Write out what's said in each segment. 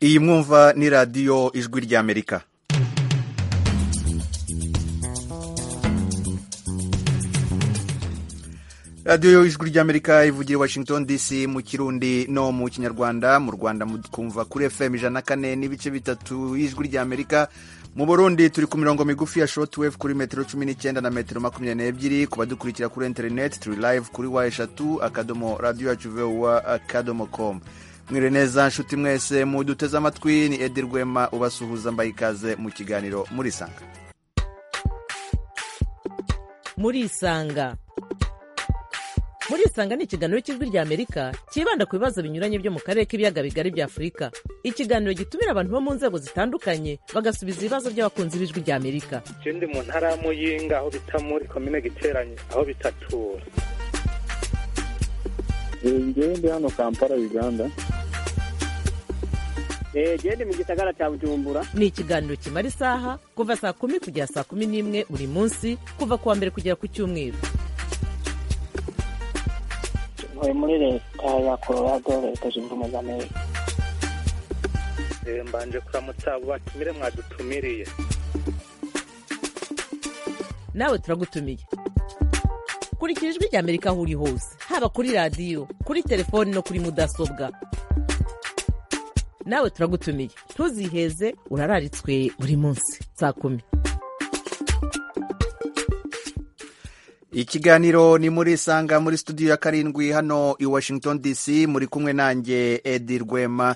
iyi mwumva ni radiyo ijwi ry'amerika radiyo ijwi ry'amerika ivugira i washington dc mu kirundi no mu kinyarwanda mu rwanda mukumva kuri fm ijana na kane n'ibice bitatu y'ijwi ry'amerika mu burundi turi ku mirongo migufi ya shortwave kuri metero cumi n'icyenda na metero makumyabiri n'ebyiri ku badukurikira kuri interineti turi live kuri wa eshatu akadomo radiyo yacu vuba akadomo komu mwire neza nshuti mwese muduteze amatwi ni edi rwema ubasuhuza mbaye ikaze mu kiganiro murisanga murisanga murisanga ni ikiganiro cy'ijwi rya amerika cyibanda ku bibazo binyuranye byo mu karere k'ibiyaga bigari bya afurika ikiganiro gitumira abantu bo mu nzego zitandukanye bagasubiza ibibazo by'abakunzi b'ijwi rya amerika je ndi mu ntara y'amuyinga aho bita muri komine giteranye aho bitatura ngewe ndi hano kampala uganda genda mu gisagara cya bujumbura ni ikiganiro kimara isaha kuva saa kumi kugera saa kumi n'imwe buri munsi kuva ku wa mbere kugera ku cyumweru ntuye muri leta ya colorado leta zunze ubumwe za amerika Eh, mbanje kuramutsa abo batumire mwadutumiriye nawe turagutumiye kurikira ijwi rya amerika aho uri hose haba kuri radiyo kuri telefoni no kuri mudasobwa nawe turagutumiye ntuziheze urararitswe buri munsi saa kumi ikiganiro ni muri isanga muri studio ya karindwi hano i washington dc muri kumwe nanjye edi rwema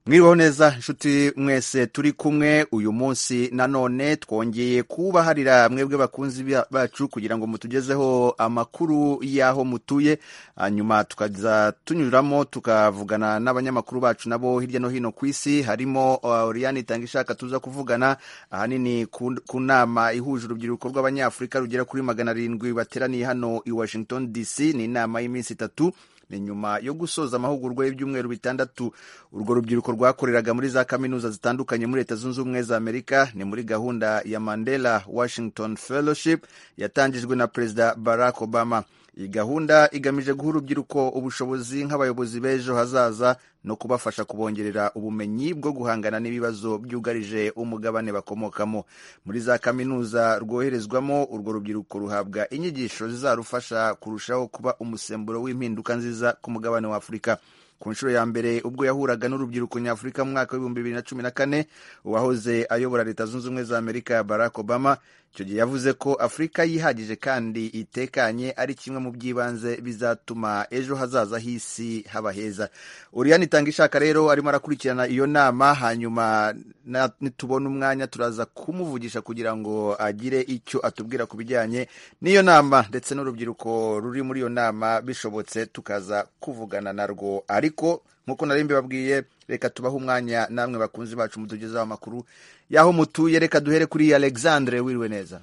mwiriweho neza inshuti mwese turi kumwe uyu munsi nanone twongeye kubaharira mwebwe bakunzi ba- bacu kugira ngo mutugezeho amakuru y'aho mutuye hanyuma tukaza tunyuramo tukavugana n'abanyamakuru bacu nabo hirya no hino ku isi harimo uh, Oriane Itangishaka tuza kuvugana ahanini ku ku nama ihuje urubyiruko rw'abanyafurika rugera kuri magana arindwi bateraniye hano i Washington DC ni inama y'iminsi itatu ni nyuma yo gusoza amahugurwa y'ibyumweru bitandatu urwo rubyiruko rwakoreraga muri za kaminuza zitandukanye muri leta zunze ubumwe za amerika ni muri gahunda ya mandela washington fellowship yatangijwe na perezida barack obama iyi gahunda igamije guha urubyiruko ubushobozi nk'abayobozi b'ejo hazaza no kubafasha kubongerera ubumenyi bwo guhangana n'ibibazo byugarije umugabane bakomokamo muri za kaminuza rwoherezwamo urwo rubyiruko ruhabwa inyigisho zizarufasha kurushaho kuba umusemburo w'impinduka nziza ku mugabane wa afurika ku nshuro ya mbere ubwo yahuraga n'urubyiruko nyafurika mu mwaka w'ibihumbi bibiri na cumi na kane uwahoze ayobora leta zunze ubumwe za amerika barack obama icyo gihe yavuze ko afurika yihagije kandi itekanye ari kimwe mu by'ibanze bizatuma ejo hazaza h'isi haba heza uriyani itanga ishaka rero arimo arakurikirana iyo nama hanyuma na- nitubona umwanya turaza kumuvugisha kugira ngo agire icyo atubwira ku bijyanye n'iyo nama ndetse n'urubyiruko ruri muri iyo nama bishobotse tukaza kuvugana narwo ariko nk'uko nari mbibabwiye reka tubahe umwanya namwe bakunzi bacu mutugezaho amakuru y'aho mutuye reka duhere kuri alexandre wiriwe neza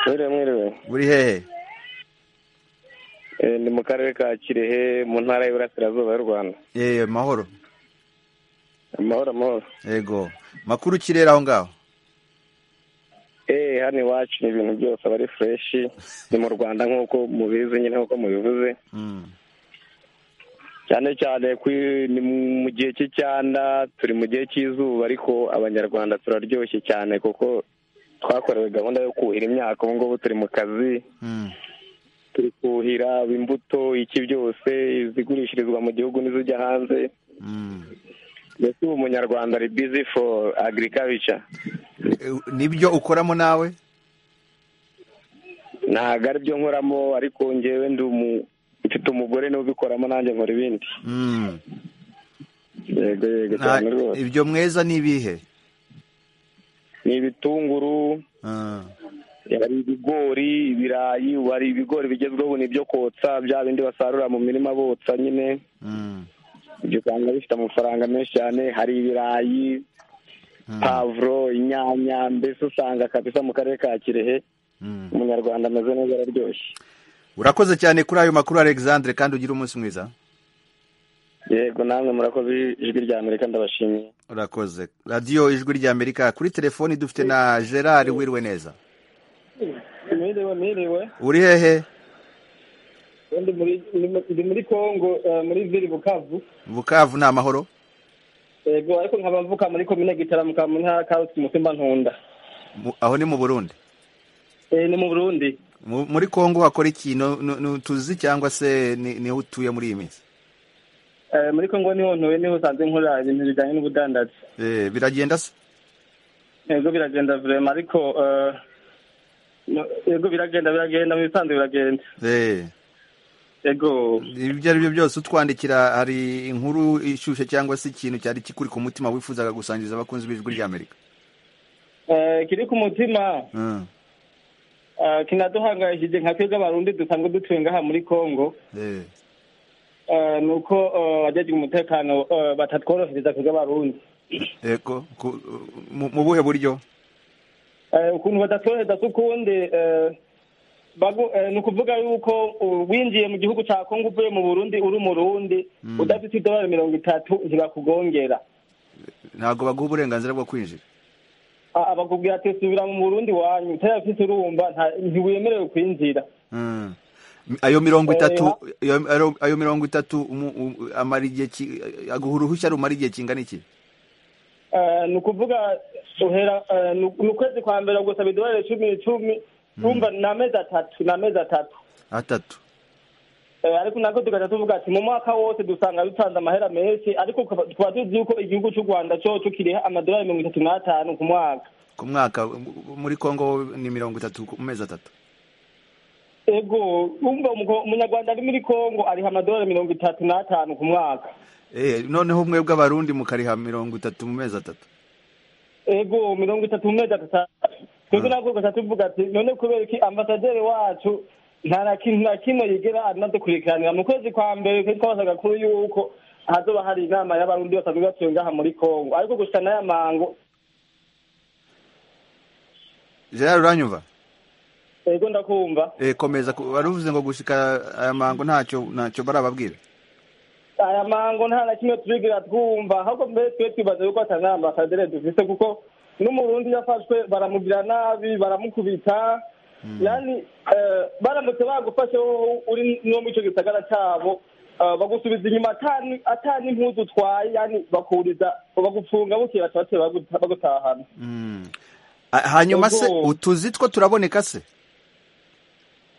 mwiriwe mwiriwe uri hehe Eh, ni mu karere ka kirehe mu ntara y'iburasirazuba y'u rwanda eee mahoro amahoro amahoro yego makuru kirere aho ngaho Eh, hano iwacu ni ibintu byose aba ari fureshi ni mu rwanda nk'uko mubizi nyine nk'uko mubivuze Mm. cyane cyane ku- ni mu gihe cy'icyanda turi mu gihe cy'izuba ariko abanyarwanda turaryoshye cyane kuko twakorewe gahunda yo kuhira imyaka ubu ngubu turi mu kazi Mm. turi kuhira imbuto iki byose izigurishirizwa mu gihugu n'izijya hanze Mm. mbese ubu umunyarwanda ari bizi foru agirikabica Eh, nibyo ukoramo nawe ntabwo aribyo nkoramo ariko ngewe ndi umu- mfite umugore niwe ubikoramo nanjye nkora ibindi Mm. yego yego Nta- cyane rwose ibyo mweza ni ibihe ni ibitunguru Ah. hari ibigori ibirayi ubu hari ibigori bigezweho ni ibyo kotsa bya bindi basarura mu mirima botsa nyine Mm. ibyo usanga bifite amafaranga menshi cyane hari ibirayi Mm. pavuro inyanya mbese usanga kabisa mu karere ka kirehe Mm. umunyarwanda ameze neza araryoshye urakoze cyane kuri ayo makuru alexandre kandi ugire umunsi mwiza yego namwe murakoze ijwi rya amerika ndabashimiye urakoze radiyo ijwi ry'amerika kuri telefoni dufite na gerard wiriwe neza Miriwe, miriwe. uri hehe Ndi muri ndi mu- ndi muri Kongo eh, muri Ville Bukavu. bukavu ni amahoro yego ariko nkaba mvuka muri komine gitaramuka mu ntara ka rusizi mutumba ntunda Mu- aho ni mu burundi Eh, ni mu burundi Mu- muri kongo hakora ikintu nu- nu- tuzi cyangwa se ni- niho utuye muri iyi minsi Eh, muri kongo niho ntuye niho usanze nkorera ibintu bijyanye n'ubudandazi Eh, biragenda se yego biragenda vurema ariko eh, no- yego biragenda biragenda mu bisanzwe biragenda Eh, yego ibyo ari byo byose utwandikira hari inkuru ishyushye cyangwa se ikintu cyari kikuri ku mutima wifuzaga gusangiza abakunzi b'ijwi ry'amerika Eh, kiri ku mutima Mm, eh, kinaduhangayishije nka twebwe abarundi dusanzwe dutuye ngaha muri kongo eh, eh, ni uko eh, abajejwe umutekano eh, batatworohereza twebwe abarundi eko ku- mu mu buhe buryo Eh, ukuntu badatorohereza si ukundi eh, bagu- eh, ni ukuvuga yuko uh, winjiye mu gihugu cya kongo uvuye mu burundi uri umurundi udafite idolari mirongo itatu ntibakugongera ntabwo baguha uburenganzira bwo kwinjira Ah, bakubwira ati subira mu burundi wanyu utarafite urumva nta- ntiwemerewe kwinjira Mm. ayo mirongo Eh, itatu ayo- ayo- ayo mirongo itatu umu- u- amara igihe ki- aguha uruhushya rumara igihe kingana iki Eh, ni ukuvuga uhera eh, ni ni ukwezi kwa mbere gusaba idolari cumi icumi tumva ni amezi atatu ni amezi atatu atatu Eh, ariko nako tugaca tuvuga ati mu mwaka wose dusanga dutanze amahera menshi ariko ukaba- tukaba tuzi yuko igihugu cy'u rwanda coco kiriha amadolari mirongo itatu n'atanu ku mwaka ku mwaka mu- muri kongo ni mirongo itatu ku mezi atatu ego umva umugabo- umunyarwanda ari muri kongo ariha amadolari mirongo itatu n'atanu ku mwaka Eh, noneho mwebwe abarundi mukariha mirongo itatu mu mezi atatu ego mirongo itatu mu mezi atatu twebwe nako tugaca tuvuga ati none kubera iki ambasaderi wacu nta na kintu na kimwe yigera anadukurikiranira mu kwezi kwa mbere twari twabasabwa kuri yuko hazoba hari inama y'abarundi basanzwe batuye ngaha muri kongo ariko gusa n'aya mango gerard uranyumva ego ndakumva Eh, komeza ku- wari uvuze ngo gushika aya mango ntacyo ntacyo barababwira aya mango nta na kimwe turigira twumva ahubwo mbere twe twibaza yuko atari nta ambasaderi dufite kuko n'umurundi yafashwe baramugira nabi baramukubita yani eh, baramutse bagufashe wowe uri no mu icyo gisagara cyabo eh, bagusubiza inyuma atani atani impuzu utwaye yani bakuriza bagufunga bukira cyose baguta- bagutahana Mm. Ah, hanyuma se Ubwo- utuzi two turaboneka se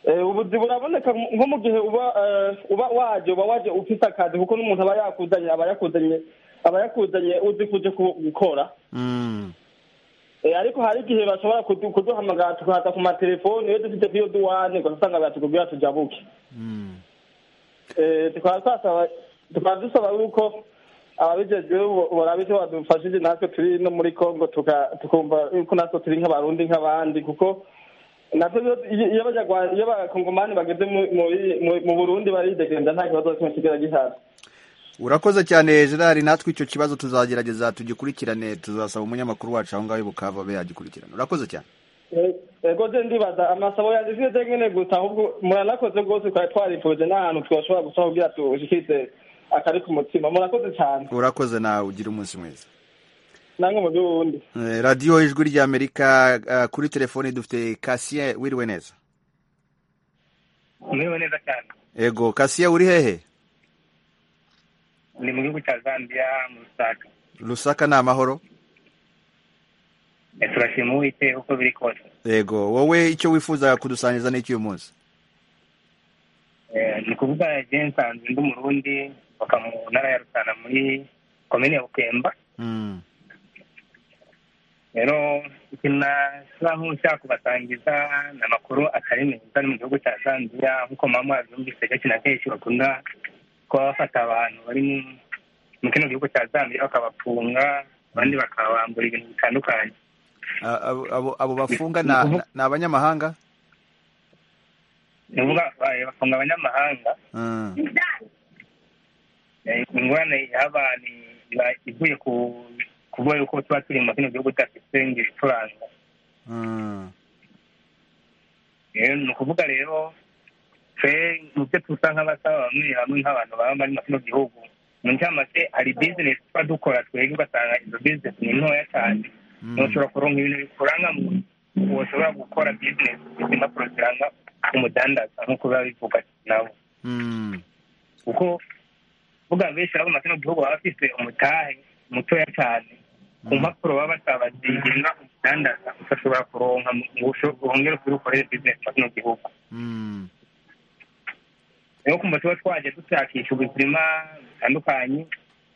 Eh, ubuzi buraboneka mu- nko mu gihe uba eh, uba waje uba waje ufite akazi kuko n'umuntu aba yakuzanye aba yakuzanye aba yakuzanye uzi kuje ku- gukora Mm. Eh, ariko hari igihe bashobora kudu- kuduhamagara tukaza ku matelefoni iyo dufite kuri iyo duwane ugasanga batubwira tujabuke Mm. Eh, tukaba twasaba- tukaba dusaba yuko ababijejwe bo- boraba icyo badufashije natwe turi no muri congo tuka- tukumva yuko natwe turi nk'abarundi nk'abandi kuko natwe iyo- iyo abanyarwanda iyo abakongomani bageze mu- muri- mu- mu burundi baridegembya nta kibazo na kimwe kigera gihaza urakoze cyane gerard natwe icyo kibazo tuzagerageza tugikurikirane tuzasaba umunyamakuru wacu aho ngaho bukava abe yagikurikirana urakoze cyane Eh, ego je ndibaza amasabo yanjye sinze nyene gusa ahubwo muranakoze rwose twari twarifuje n'ahantu twashobora gusa kugira tushikirize akari ku mutima murakoze cyane urakoze nawe ugira umunsi mwiza namwe mu by'ubundi Eh, radiyo ijwi ry'amerika eh, kuri telefoni dufite kasiye wiriwe neza umerewe neza cyane ego kasiye uri hehe ni mu gihugu cya zambia mu rusaka rusaka ni amahoro Eh, turashima uwiteka uko biri kose ego wowe icyo wifuza kudusangiza n'iki uyu munsi Eh, ni ukuvuga jeni nsanze ndi umurundi baka mu ntara ya rusana muri komine ya bukemba Mm, rero ikintu nashobora nk'ushaka kubasangiza ni amakuru atari meza ari mu gihugu cya zambia nk'uko muba mwabyumvise kenshi na kenshi bakunda kuba bafata abantu bari mu- mu kino gihugu cya zambia bakabafunga abandi bakabambura ibintu bitandukanye a- abo- abo- abo bafunga na- na- ni abanyamahanga ni ukuvuga ba- bafunga abanyamahanga Mm, Eh, ingorane yaba ni iba ivuye ku kuvuga yuko tuba turi mu kino gihugu tudafite ngo ibituranga mm, rero ni ukuvuga rero twe mu byo dusa nk'abasaba bamwe bamwe nk'abantu baba bari mu kino gihugu mu ncamake hari bizinesi tuba dukora twebwe ugasanga izo bizinesi ni ntoya cyane Mm. ntushobora kuronka ibintu bikuranga mu woshobora gukora bizinesi impapuro ziranga umudandaza nk'uko biba bivuga nabo mm, kuko vuga benshi baba mu kino gihugu baba bafise umutahe mutoya cyane ku mpapuro baba batabazigenga udandaza udashobora kuronka ngo usho- wongere ukore ukorere bizinesi muri kino gihugu Mm. niyo kumva tuba twagiye dushakisha ubuzima butandukanye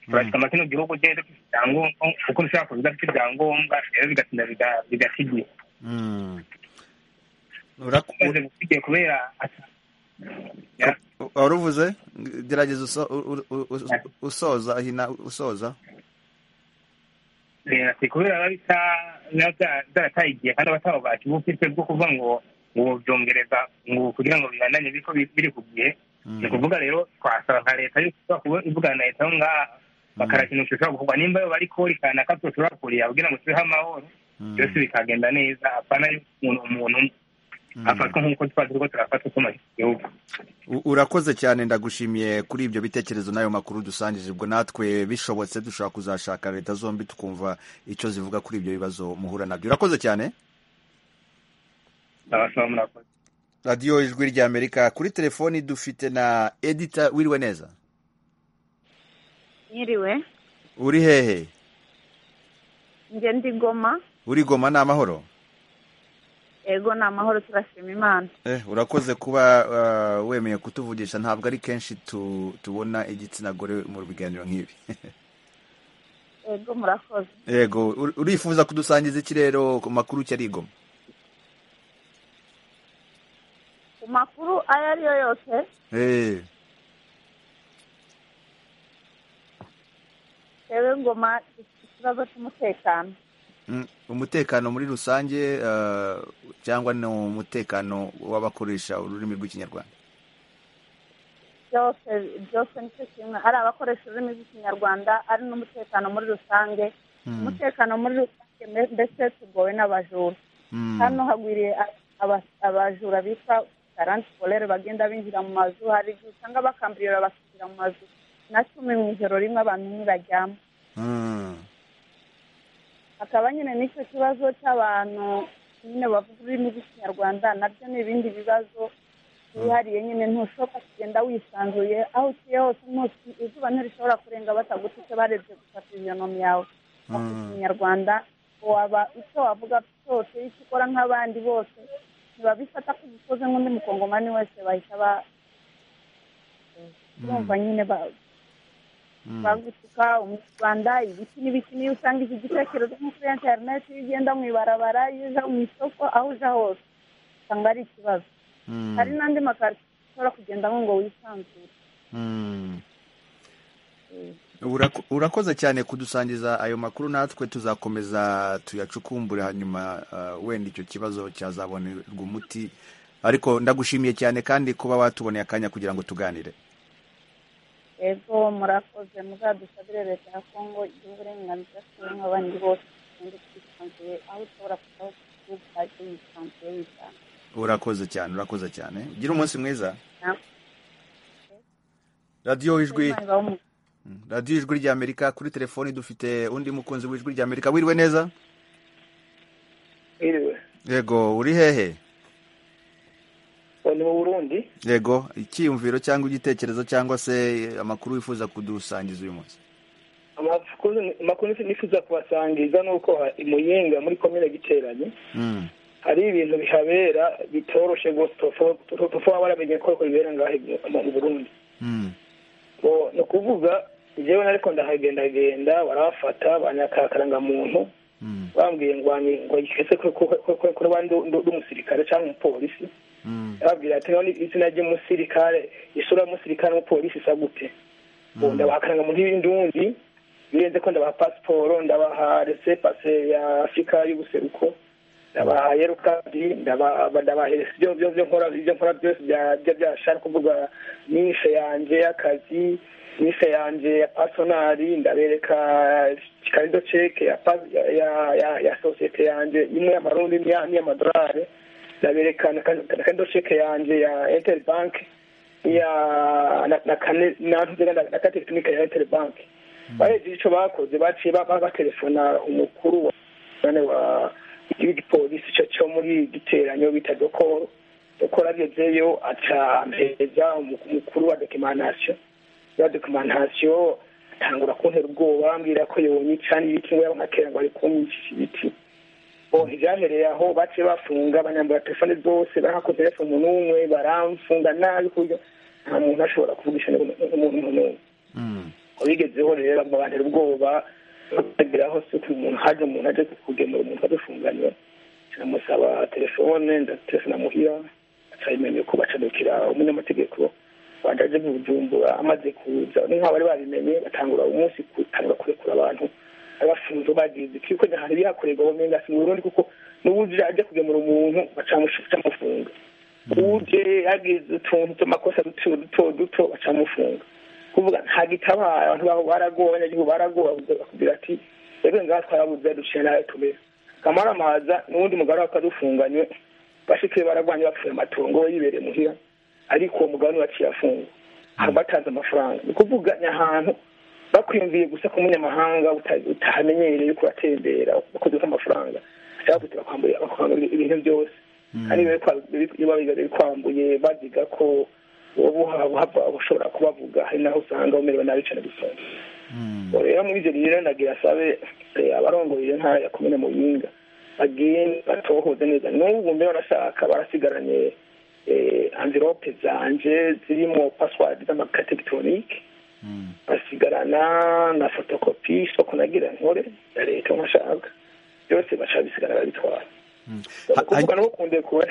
turashyika amakino gihugu ugenda dufite ibyangombwa kuko dushobora kuba udafite ibyangombwa rero bigatinda biga- bigata igihe Mm. Uraku- umaze gusigaye kubera ati- Ya. wari uvuze gerageza uso- u- u- u- usoza hina usoza Eh, ati kubera biba bisa biba bya- byarataye igihe kandi abataba bakiba ufite bwo kuvuga ngo ngo byongereza ngo kugira ngo bihananye biriko bi- biri ku gihe ni ukuvuga rero twasaba nka leta yuko ishobora kuba ivugana na leta aho ngaha bakarakinisha ushobora gukorwa nimba yo bari korikana ko dushobora kurira kugira ngo tubeho amahoro byose bikagenda neza apana yuko umuntu umuntu umwe afatwa nk'uko tuba turiko turafatwa tumaze igihugu U- urakoze cyane ndagushimiye kuri ibyo bitekerezo n'ayo makuru dusangije ubwo natwe bishobotse dushobora kuzashaka leta zombi tukumva icyo zivuga kuri ibyo bibazo muhura nabyo urakoze cyane abasaba murakoze radiyo ijwi ry'amerika kuri telefoni dufite na edita wiriwe neza Nyiriwe, uri hehe njye ndi Goma, uri goma ni amahoro ego ni amahoro turashima Imana. Eh, urakoze kuba uh, wemeye kutuvugisha ntabwo ari kenshi tu, tubona igitsina gore mu biganiro nk'ibi Ego murakoze. yego ur- urifuza kudusangiza iki rero ku makuru cyari igoma Ku makuru ayo ari yo yose, eh, rero Ngoma dufite ikibazo cy'umutekano. mm, umutekano muri rusange uh, cyangwa ni umutekano w'abakoresha ururimi rw'ikinyarwanda Byose byose nicyo kimwe, ari abakoresha ururimi rw'ikinyarwanda, ari n'umutekano muri rusange. mm. Umutekano muri rusange mbe- mbese tugowe n'abajura. Hano mm. hagwiriye a- aba- abajura bita garanti polere bagenda binjira mu mazu, hari igihe usanga bakambirira bakinjira mu mazu. Na cumi mu ijoro rimwe abantu ntibaryama. mm. hakaba nyine n'icyo kibazo cy'abantu nyine bavuga ururimi rw'ikinyarwanda nabyo ni ibindi bibazo byihariye nyine ntushoboka kugenda wisanzuye aho utuye hose umunsi izuba ntirishobora kurenga bataguta icyo barebye gusa ku ijonomi yawe bavuga ikinyarwanda waba icyo wavuga cyose icyo ukora nk'abandi bose ntibabifata ko ubikoze nk'undi mukongomani wese bahita ba bumva nyine ba- bagutuka umunyarwanda ibiki n'ibiki niyo usanga iki gitekerezo nko kuri interineti iyo ugenda mu ibarabara iyo uja mu isoko aho uja hose usanga ari ikibazo mm. hari n'andi makaritsiye ushobora kugendamo ngo wisanzure Mm. Urako- urakoze cyane kudusangiza ayo makuru natwe tuzakomeza tuyacukumbure hanyuma uh, wenda icyo kibazo cyazabonerwa umuti ariko ndagushimiye cyane kandi kuba watuboneye akanya kugira ngo tuganire ego murakoze muzadusabire leta ya kongo igihe uburenganzira bw'abandi bose kandi twisanzuye aho ushobora kuva hose mu gihugu hajya wisanzuye wisanzuye urakoze cyane urakoze cyane ugira umunsi mwiza Na- radiyo ijwi Imana ibahe umugisha. radiyo ijwi ry'amerika kuri telefoni dufite undi mukunzi w'ijwi ry'amerika wiriwe neza iriwe yego uri hehe ni mu burundi yego icyiyumviro cyangwa igitekerezo cyangwa se amakuru wifuza kudusangiza uyu munsi amakuru amakuru nifuza kubasangiza ni uko ha- i muyinga muri komine giteranye Mm. hari ibintu bihabera bitoroshe rwose tuba baramenye ko ariko bibera ngaho mu burundi Mm. Bo- ni ukuvuga njyewe ariko ndahagendagenda barafata banyakarangamuntu Mm. bambwiye ngo wani- ngo gikese kuri ba n'umusirikare cyangwa umupolisi Mm. babwira ati none izina ry'umusirikare isura y'umusirikare n'umupolisi isa gute ubu ndabahakaranga mu ntibindi ndundi birenze ko ndabaha pasiporo ndabaha rese pase ya afurika y'ubuseruko ndabaha yerukadi ndabahereza ibyo byo byo nkora ibyo nkora byose bya- bya- byashaka kuvuga nishe yanjye y'akazi nishe yanjye ya pasonari ndabereka karido ceke ya pa- ya- ya- ya- ya sosiyete yanjye imwe y'amarundi n'iya- n'iy'amadolari ndabereka na ka- na karido ceke yanjye ya enteri banki ya na na kane na ntugira na na kate tekinike ya Airtel Bank baheje ico bakoze baciye ba- ba- batelefona umukuru wa nane wa igipolisi cyo cyo muri giteranyo bita dokoro dokoro agezeyo aca ampereza umukuru wa documentation ya documentation atangura kuntera ubwoba ambwira ko yonyica n'ibiti ngo yaba nkakera ngo ari kunyicisha ibiti bo ntibyahereye aho baciye bafunga banyambura telefone zose barahakoze hepfo umuntu umwe baramfunga nabi ku buryo nta muntu ashobora kuvugisha n'umuntu n'umwe wabigezeho rero bamubantera ubwoba bagera hose ku muntu haje umuntu aje kugemura umuntu adufunganira ndamusaba telefone ndaterefona muhira acayimenye ko bacadukira umunyamategeko bajaje mu bujumbura amaze kuza n'inka bari babimenye batangura umunsi kutangura kurekura abantu abafunze bagize ko ikonya hari bihakorerwa ubumenga si mu Burundi kuko n'uwuje aje kugemura umuntu bacamufunga uje yagize utuntu tw'amakosa duto duto duto bacamufunga kuvuga nta gitabara abantu babo baragowe abanyagihugu baragowe bakubwira ati rero ngaha twarabuze duciye nawe tumeze kamaramaza n'uwundi mugabo akadufunganywe bashike baragwanye bapfuye amatungo we yibereye muhira ariko uwo mugabo niwaciye afungwa haba batanze amafaranga ni kuvuga ahantu bakwiyumviye gusa ku munyamahanga utahamenyereye yuko uratembera bakozeho amafaranga ashaka kuti bakwambura ibintu byose kandi biba bikwambuye baziga ko wobuhava ushobora kubavuga hari naho usanga umerewe nabi cyane gusoma rero muri ibyo rero nagira asabe abarongoye ntara ya komine muyinga bagende batohoze neza n'ubu mbe barashaka barasigaranye anvirope zanje zirimo paswadi z'amakategitonike basigarana na fotokopi soko nagira nkore ya leta nkashaka byose bashaka bisigara babitwara kuvuga no kunde kuba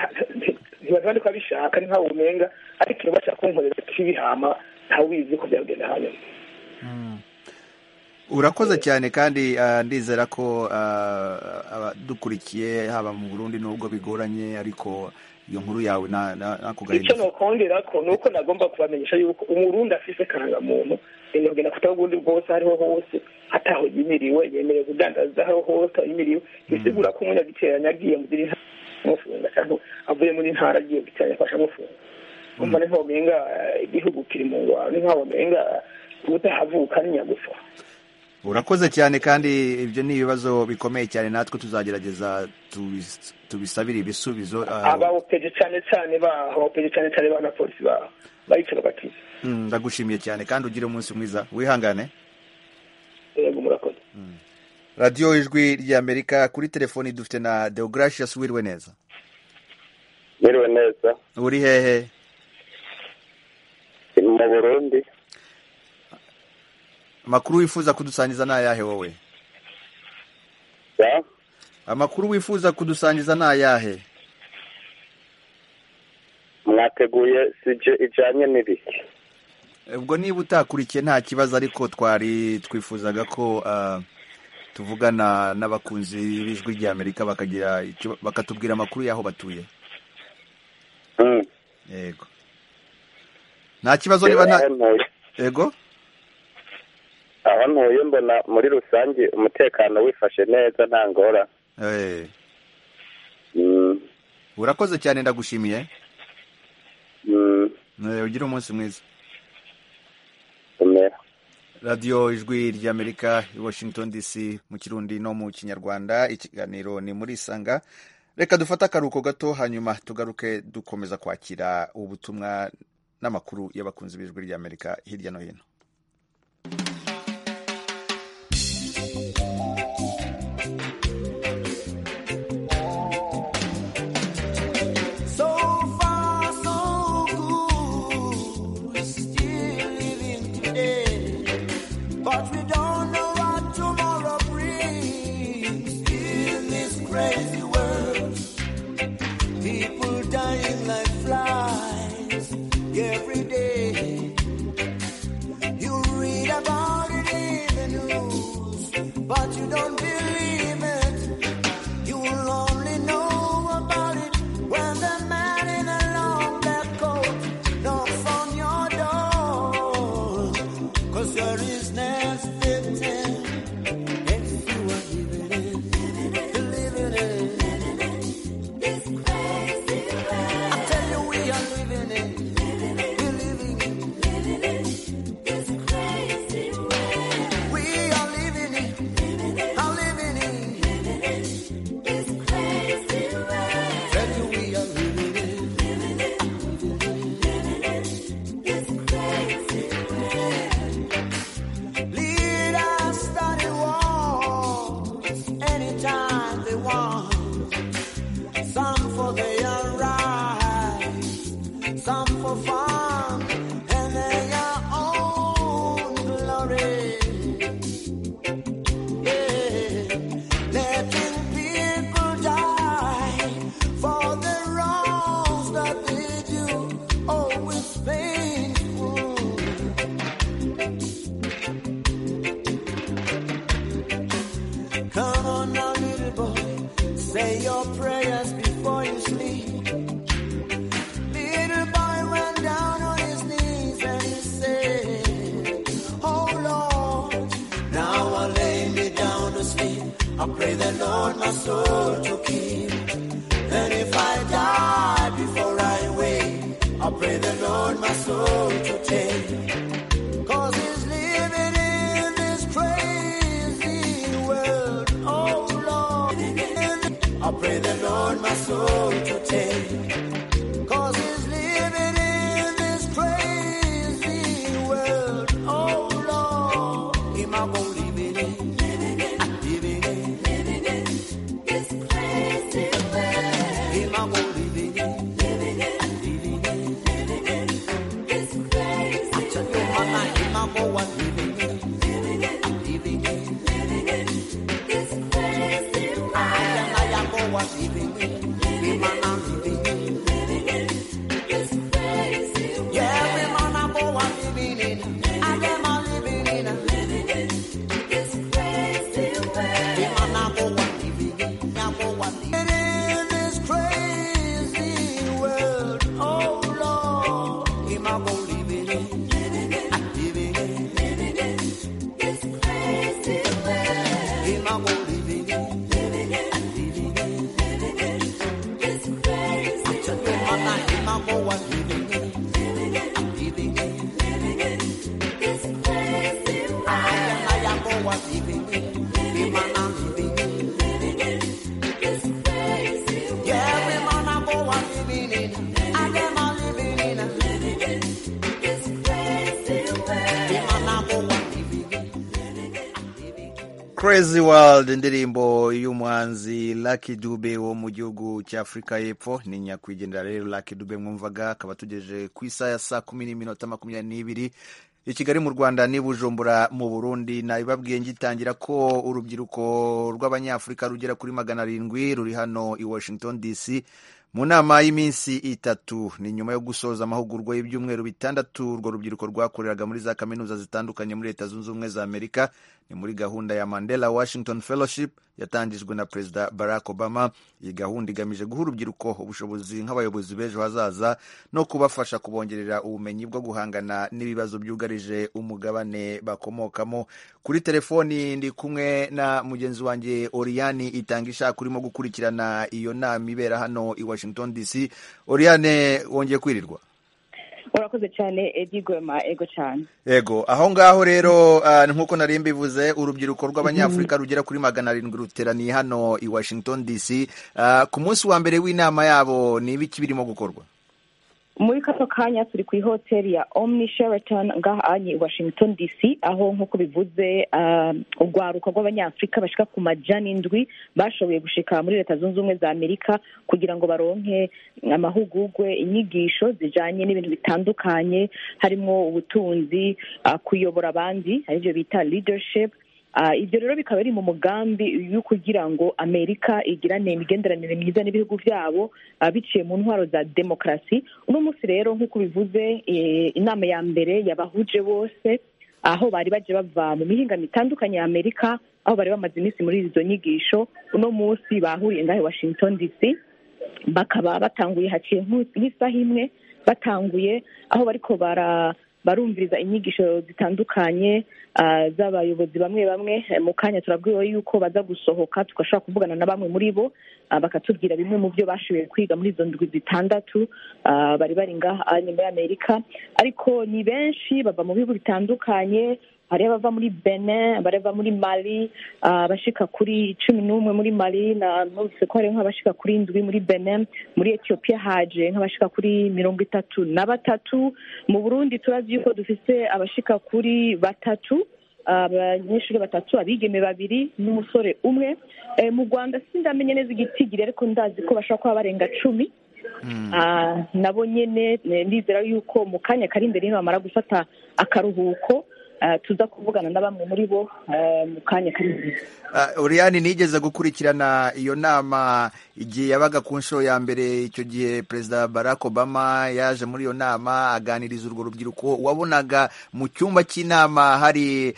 ntibazandi ko abishaka ari nkaho umenga ariko iyo bashaka kunkorera kibihama ntawe ubizi ko byagenda hanyuma urakoze cyane kandi ndizera ko abadukurikiye haba mu burundi n'ubwo bigoranye ariko iyo nkuru yawe nako gahinda icyo nokongera ko ni uko nagomba kubamenyesha yuko umurundi afise karangamuntu yemerwa kutaho ubundi bwose ariho hose ataho yimiriwe yemerewe kudandaza aho hose yimiriwe bisigura ko umunyagiteranya agiye mu zindi mufunga cyangwa avuye muri ntara agiye guteranya afasha mufunga umva ni nk'ubumenga igihugu kiri mu ngwara ni nk'ubumenga utahavuka ni nyagufa urakoze cyane kandi ibyo ni ibibazo bikomeye cyane natwe tuzagerageza tubisabire ibisubizo abawopeje cyane cyane bahopeje cyane cyane ba na polisi baho bayicara bakiza ndagushimiye cyane kandi ugire umunsi mwiza wihangane yego murakoze radiyo ijwi ry'amerika kuri telefoni dufite na deogaracious wiriwe neza wiriwe neza uri hehe mu burundi amakuru wifuza kudusangiza ni ayahe wowe amakuru wifuza kudusangiza ni ayahe mwateguye sije ijyanye n'ibiki ubwo niba utakurikiye nta kibazo ariko twari twifuzaga ko tuvugana n'abakunzi b'ijwi ry'amerika bakagira bakatubwira amakuru y'aho batuye yego nta kibazo niba nta yego aho ntuye mbona muri rusange umutekano wifashe neza nta ngora urakoze cyane ndagushimiye ugire umunsi mwiza radiyo ijwi ry'amerika i washington dc mu kirundi no mu kinyarwanda ikiganiro ni muri isanga reka dufate akaruhuko gato hanyuma tugaruke dukomeza kwakira ubutumwa n'amakuru y'abakunzi b'ijwi ry'amerika hirya no hino want my soul to take. Cause it's living in this crazy world. Oh Lord, I pray the Lord my soul to take. Cause it's living in this crazy world. Oh Lord, Him I won't leave it in. Living in, living in this crazy world. Him I won't leave it in. crazy world indirimbo y'umuhanzi Lucky Dube wo mu gihugu cya Afurika y'Epfo ni nyakwigendera rero Lucky Dube mwumvaga akaba tugejeje ku isaha ya saa kumi n'iminota makumyabiri n'ibiri i Kigali mu Rwanda n'i Bujumbura mu Burundi nabibabwiye ngitangira ko urubyiruko rw'abanyafurika rugera kuri magana arindwi ruri hano i Washington DC mu nama y'iminsi itatu ni nyuma yo gusoza amahugurwa y'ibyumweru bitandatu urwo rubyiruko rwakoreraga muri za kaminuza zitandukanye muri leta zunze ubumwe za amerika ni muri gahunda ya mandela washington fellowship yatangijwe na perezida barack obama iyi gahunda igamije guha urubyiruko ubushobozi nk'abayobozi b'ejo hazaza no kubafasha kubongerera ubumenyi bwo guhangana n'ibibazo byugarije umugabane bakomokamo kuri telefoni ndi kumwe na mugenzi wanjye oriyani itangisha urimo gukurikirana iyo nama ibera hano i washington dc oriyane wongeye kwirirwa urakoze cyane edi gwema ego cyane yego aho ngaho rero uh, nk'uko nari mbivuze urubyiruko rw'abanyafurika rugera kuri magana arindwi ruteraniye hano i washington dc uh, ku munsi wa mbere w'inama yabo ni ibiki birimo gukorwa muri kano kanya turi ku ihoteli ya omni sheraton ngaha anye i washington dc aho nk'uko bivuze urwaruka uh, rw'abanyafurika bashika ku majana indwi bashoboye gushika muri leta zunze ubumwe za amerika kugira ngo baronke amahugurwe inyigisho zijanye n'ibintu bitandukanye harimo ubutunzi uh, kuyobora abandi aribyo bita leadership ibyo rero bikaba biri mu mugambi yo kugira ngo amerika igirane imigenderanire myiza n'ibihugu byabo biciye mu ntwaro za demokarasi uno munsi rero nk'uko bivuze inama ya mbere yabahuje bose aho bari baje bava mu mihinga itandukanye ya amerika aho bari bamaze iminsi muri izo nyigisho uno munsi bahuriye ngahe washington dc bakaba batanguye haciye nk'isaha imwe batanguye aho bariko bara barumviriza inyigisho zitandukanye z'abayobozi bamwe bamwe mu kanya turabwiwe yuko baza gusohoka tugashobora kuvugana na bamwe muri bo bakatubwira bimwe mu byo bashoboye kwiga muri izo ndwi zitandatu bari bari ngaha muri amerika ariko ni benshi bava mu bihugu bitandukanye hari abava muri benin abari abava muri mali abashika kuri cumi n'umwe muri mali numvise ko hari nk'abashika kuri indwi muri benin muri etiyopiya haje nk'abashika kuri mirongo itatu na batatu mu burundi turazi yuko dufite abashika kuri batatu abanyeshuri batatu abigeme babiri n'umusore umwe mu rwanda sindamenye neza igitigiri ariko ndazi ko bashobora kuba barenga cumi nabo nyine ndizera yuko mu kanya kari imbere bamara gufata akaruhuko tuza kuvugana na bamwe muri bo mu kanya kari uriyani nigeze gukurikirana iyo nama igihe yabaga ku nshuro ya mbere icyo gihe perezida barack obama yaje muri iyo nama aganiriza urwo rubyiruko wabonaga mu cyumba cy'inama hari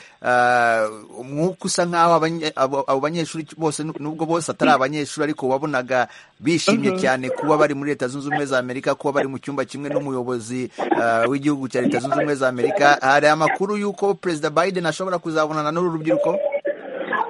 umwuka usa nk'aho abo banyeshuri bose nubwo bose atari abanyeshuri ariko wabonaga bishimye cyane kuba bari muri leta zunze ubumwe za amerika kuba bari mu cyumba kimwe n'umuyobozi w'igihugu cya leta zunze ubumwe za amerika hari amakuru y'uko perezida biden ashobora kuzabonana n'uru rubyiruko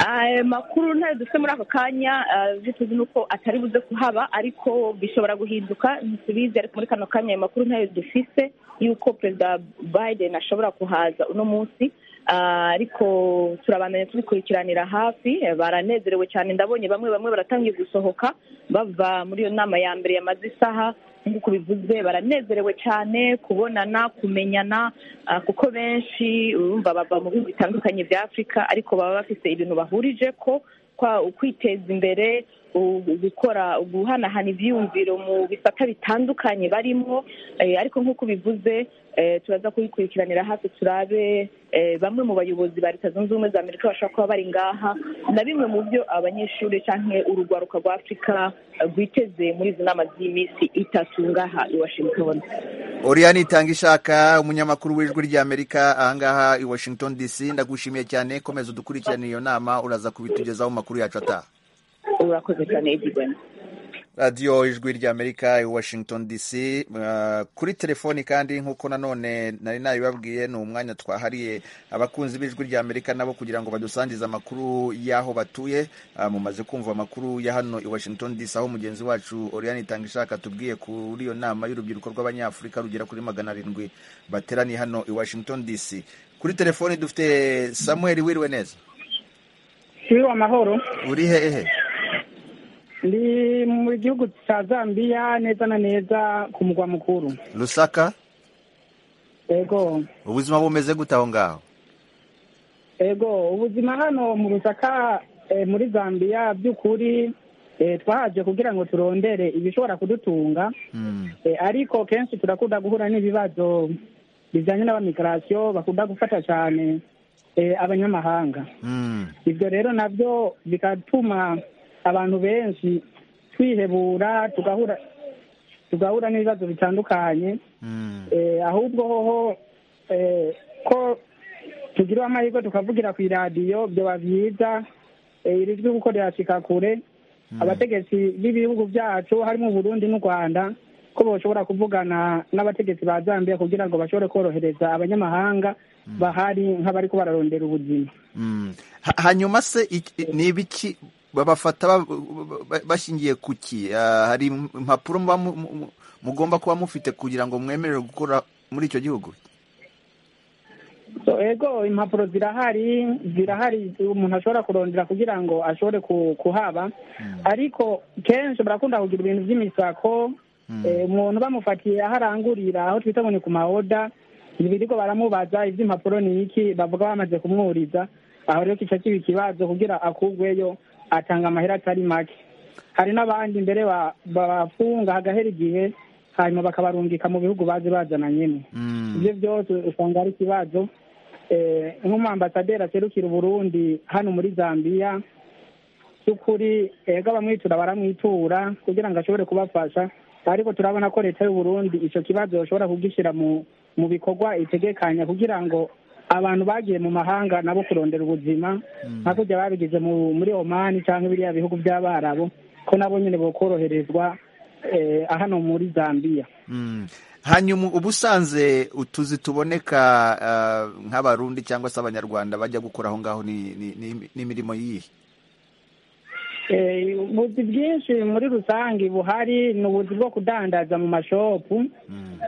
aya makuru ntayo dufite muri ako kanya ibyo tuzi ni uko atari buze kuhaba ariko bishobora guhinduka ntitubizi ariko muri kano kanya ayo makuru ntayo dufite y'uko perezida biden ashobora kuhaza uno munsi Ah, ariko turabandanya tubikurikiranira hafi baranezerewe cyane ndabonye bamwe bamwe baratangiye gusohoka bava muri iyo nama ya mbere yamaze isaha nk'uko bivuze baranezerewe cyane kubonana kumenyana ah, kuko benshi urumva bava mu bihugu bitandukanye bya afurika ariko baba bafite ibintu bahurije ko kwa- kwiteza imbere u- gukora guhanahana ibyiyumviro mu bisata bitandukanye barimo eh, ariko nk'uko bivuze turaza kubikurikiranira hafi turabe eh, bamwe mu bayobozi ba leta zunze ubumwe za amerika bashobora kuba bari ngaha na bimwe mu byo abanyeshuri cyangwa urugwaruka rwa afurika eh, rwiteze muri izi nama z'iminsi itatu ngaha i washington Oriane itanga ishaka umunyamakuru w'ijwi ry'Amerika ahangaha i Washington DC ndagushimiye cyane komeza udukurikirane iyo nama uraza kubitugezaho mu makuru yacu ataha urakoze cyane edigwena radiyo ijwi ry'amerika i washington dc uh, kuri telefoni kandi nk'uko nanone nari nabibabwiye ni umwanya twahariye abakunzi b'ijwi ry'amerika nabo kugira ngo badusangize amakuru y'aho batuye uh, mumaze kumva amakuru ya hano i washington dc aho mugenzi wacu oriane itanga ishaka tubwiye kuri iyo nama y'urubyiruko rw'abanyafurika rugera kuri magana arindwi bateraniye hano i washington dc kuri telefoni dufite samuel wiriwe neza Siwe amahoro uri hehe ndi mu gihugu cya Zambia neza na neza ku mugwa mukuru lusaka ego ubuzima bumeze gute aho ngaho ego ubuzima hano mu rusaka eh, muri Zambia by'ukuri eh, twahaje kugira ngo turondere ibishobora kudutunga Mm. Eh, ariko kenshi turakunda guhura n'ibibazo bijyanye n'abamikarasiyo bakunda gufata cyane eh, abanyamahanga Mm. ibyo rero nabyo bigatuma abantu benshi twihebura tugahura tugahura n'ibibazo bitandukanye Eh, ahubwo hoho eh, ko tugira amahirwe tukavugira ku iradiyo byaba byiza eh, iri jwi kuko rirashika kure abategetsi b'ibihugu byacu harimo uburundi n'u rwanda ko bashobora kuvugana n'abategetsi ba zambia kugira ngo bashobore korohereza abanyamahanga bahari nk'abari ko bararondera ubuzima Mm. Ha- hanyuma se iki- ni ibiki babafata ba- ba- bashingiye ku ki Ah, hari impapuro muba mu- mu- mu- mugomba kuba mufite kugira ngo mwemerere gukora muri icyo gihugu So, ego impapuro zirahari zirahari umuntu ashobora kurondera kugira ngo ashobore ku- kuhaba ariko kenshi barakunda kugira ibintu by'imisako Eh, umuntu bamufatiye aho arangurira aho twita ngo ni ku mawoda ibirirwa baramubaza iby'impapuro ni iki bavuga bamaze kumwuriza aho rero kica kiba ikibazo kugira akugweyo atanga amahera atari make hari n'abandi mbere ba- babafunga hagahera igihe hanyuma bakabarungika mu bihugu bazi bazananyemo ibyo byose usanga ari ikibazo Eh, nk'umuambasaderi aserukira uburundi hano muri zambia by'ukuri ego abamwitura baramwitura kugira ngo ashobore kubafasha ariko turabona ko leta y'uburundi icyo kibazo bashobora kugishyira mu mu bikorwa itegekanya kugira ngo abantu bagiye mu mahanga nabo kurondera ubuzima nka kujya babigize mu- muri omani cyangwa biriya bihugu by'abarabo ko nabo nyine bokoroherezwa eh, hano muri zambia Mm. hanyuma ubusanze utuzi tuboneka ah, nk'abarundi cyangwa se abanyarwanda bajya gukora aho ngaho ni- ni- ni- n'imirimo yihe Eh, ubuzi bwinshi muri rusange buhari ni ubuzi bwo kudandaza mu mashopu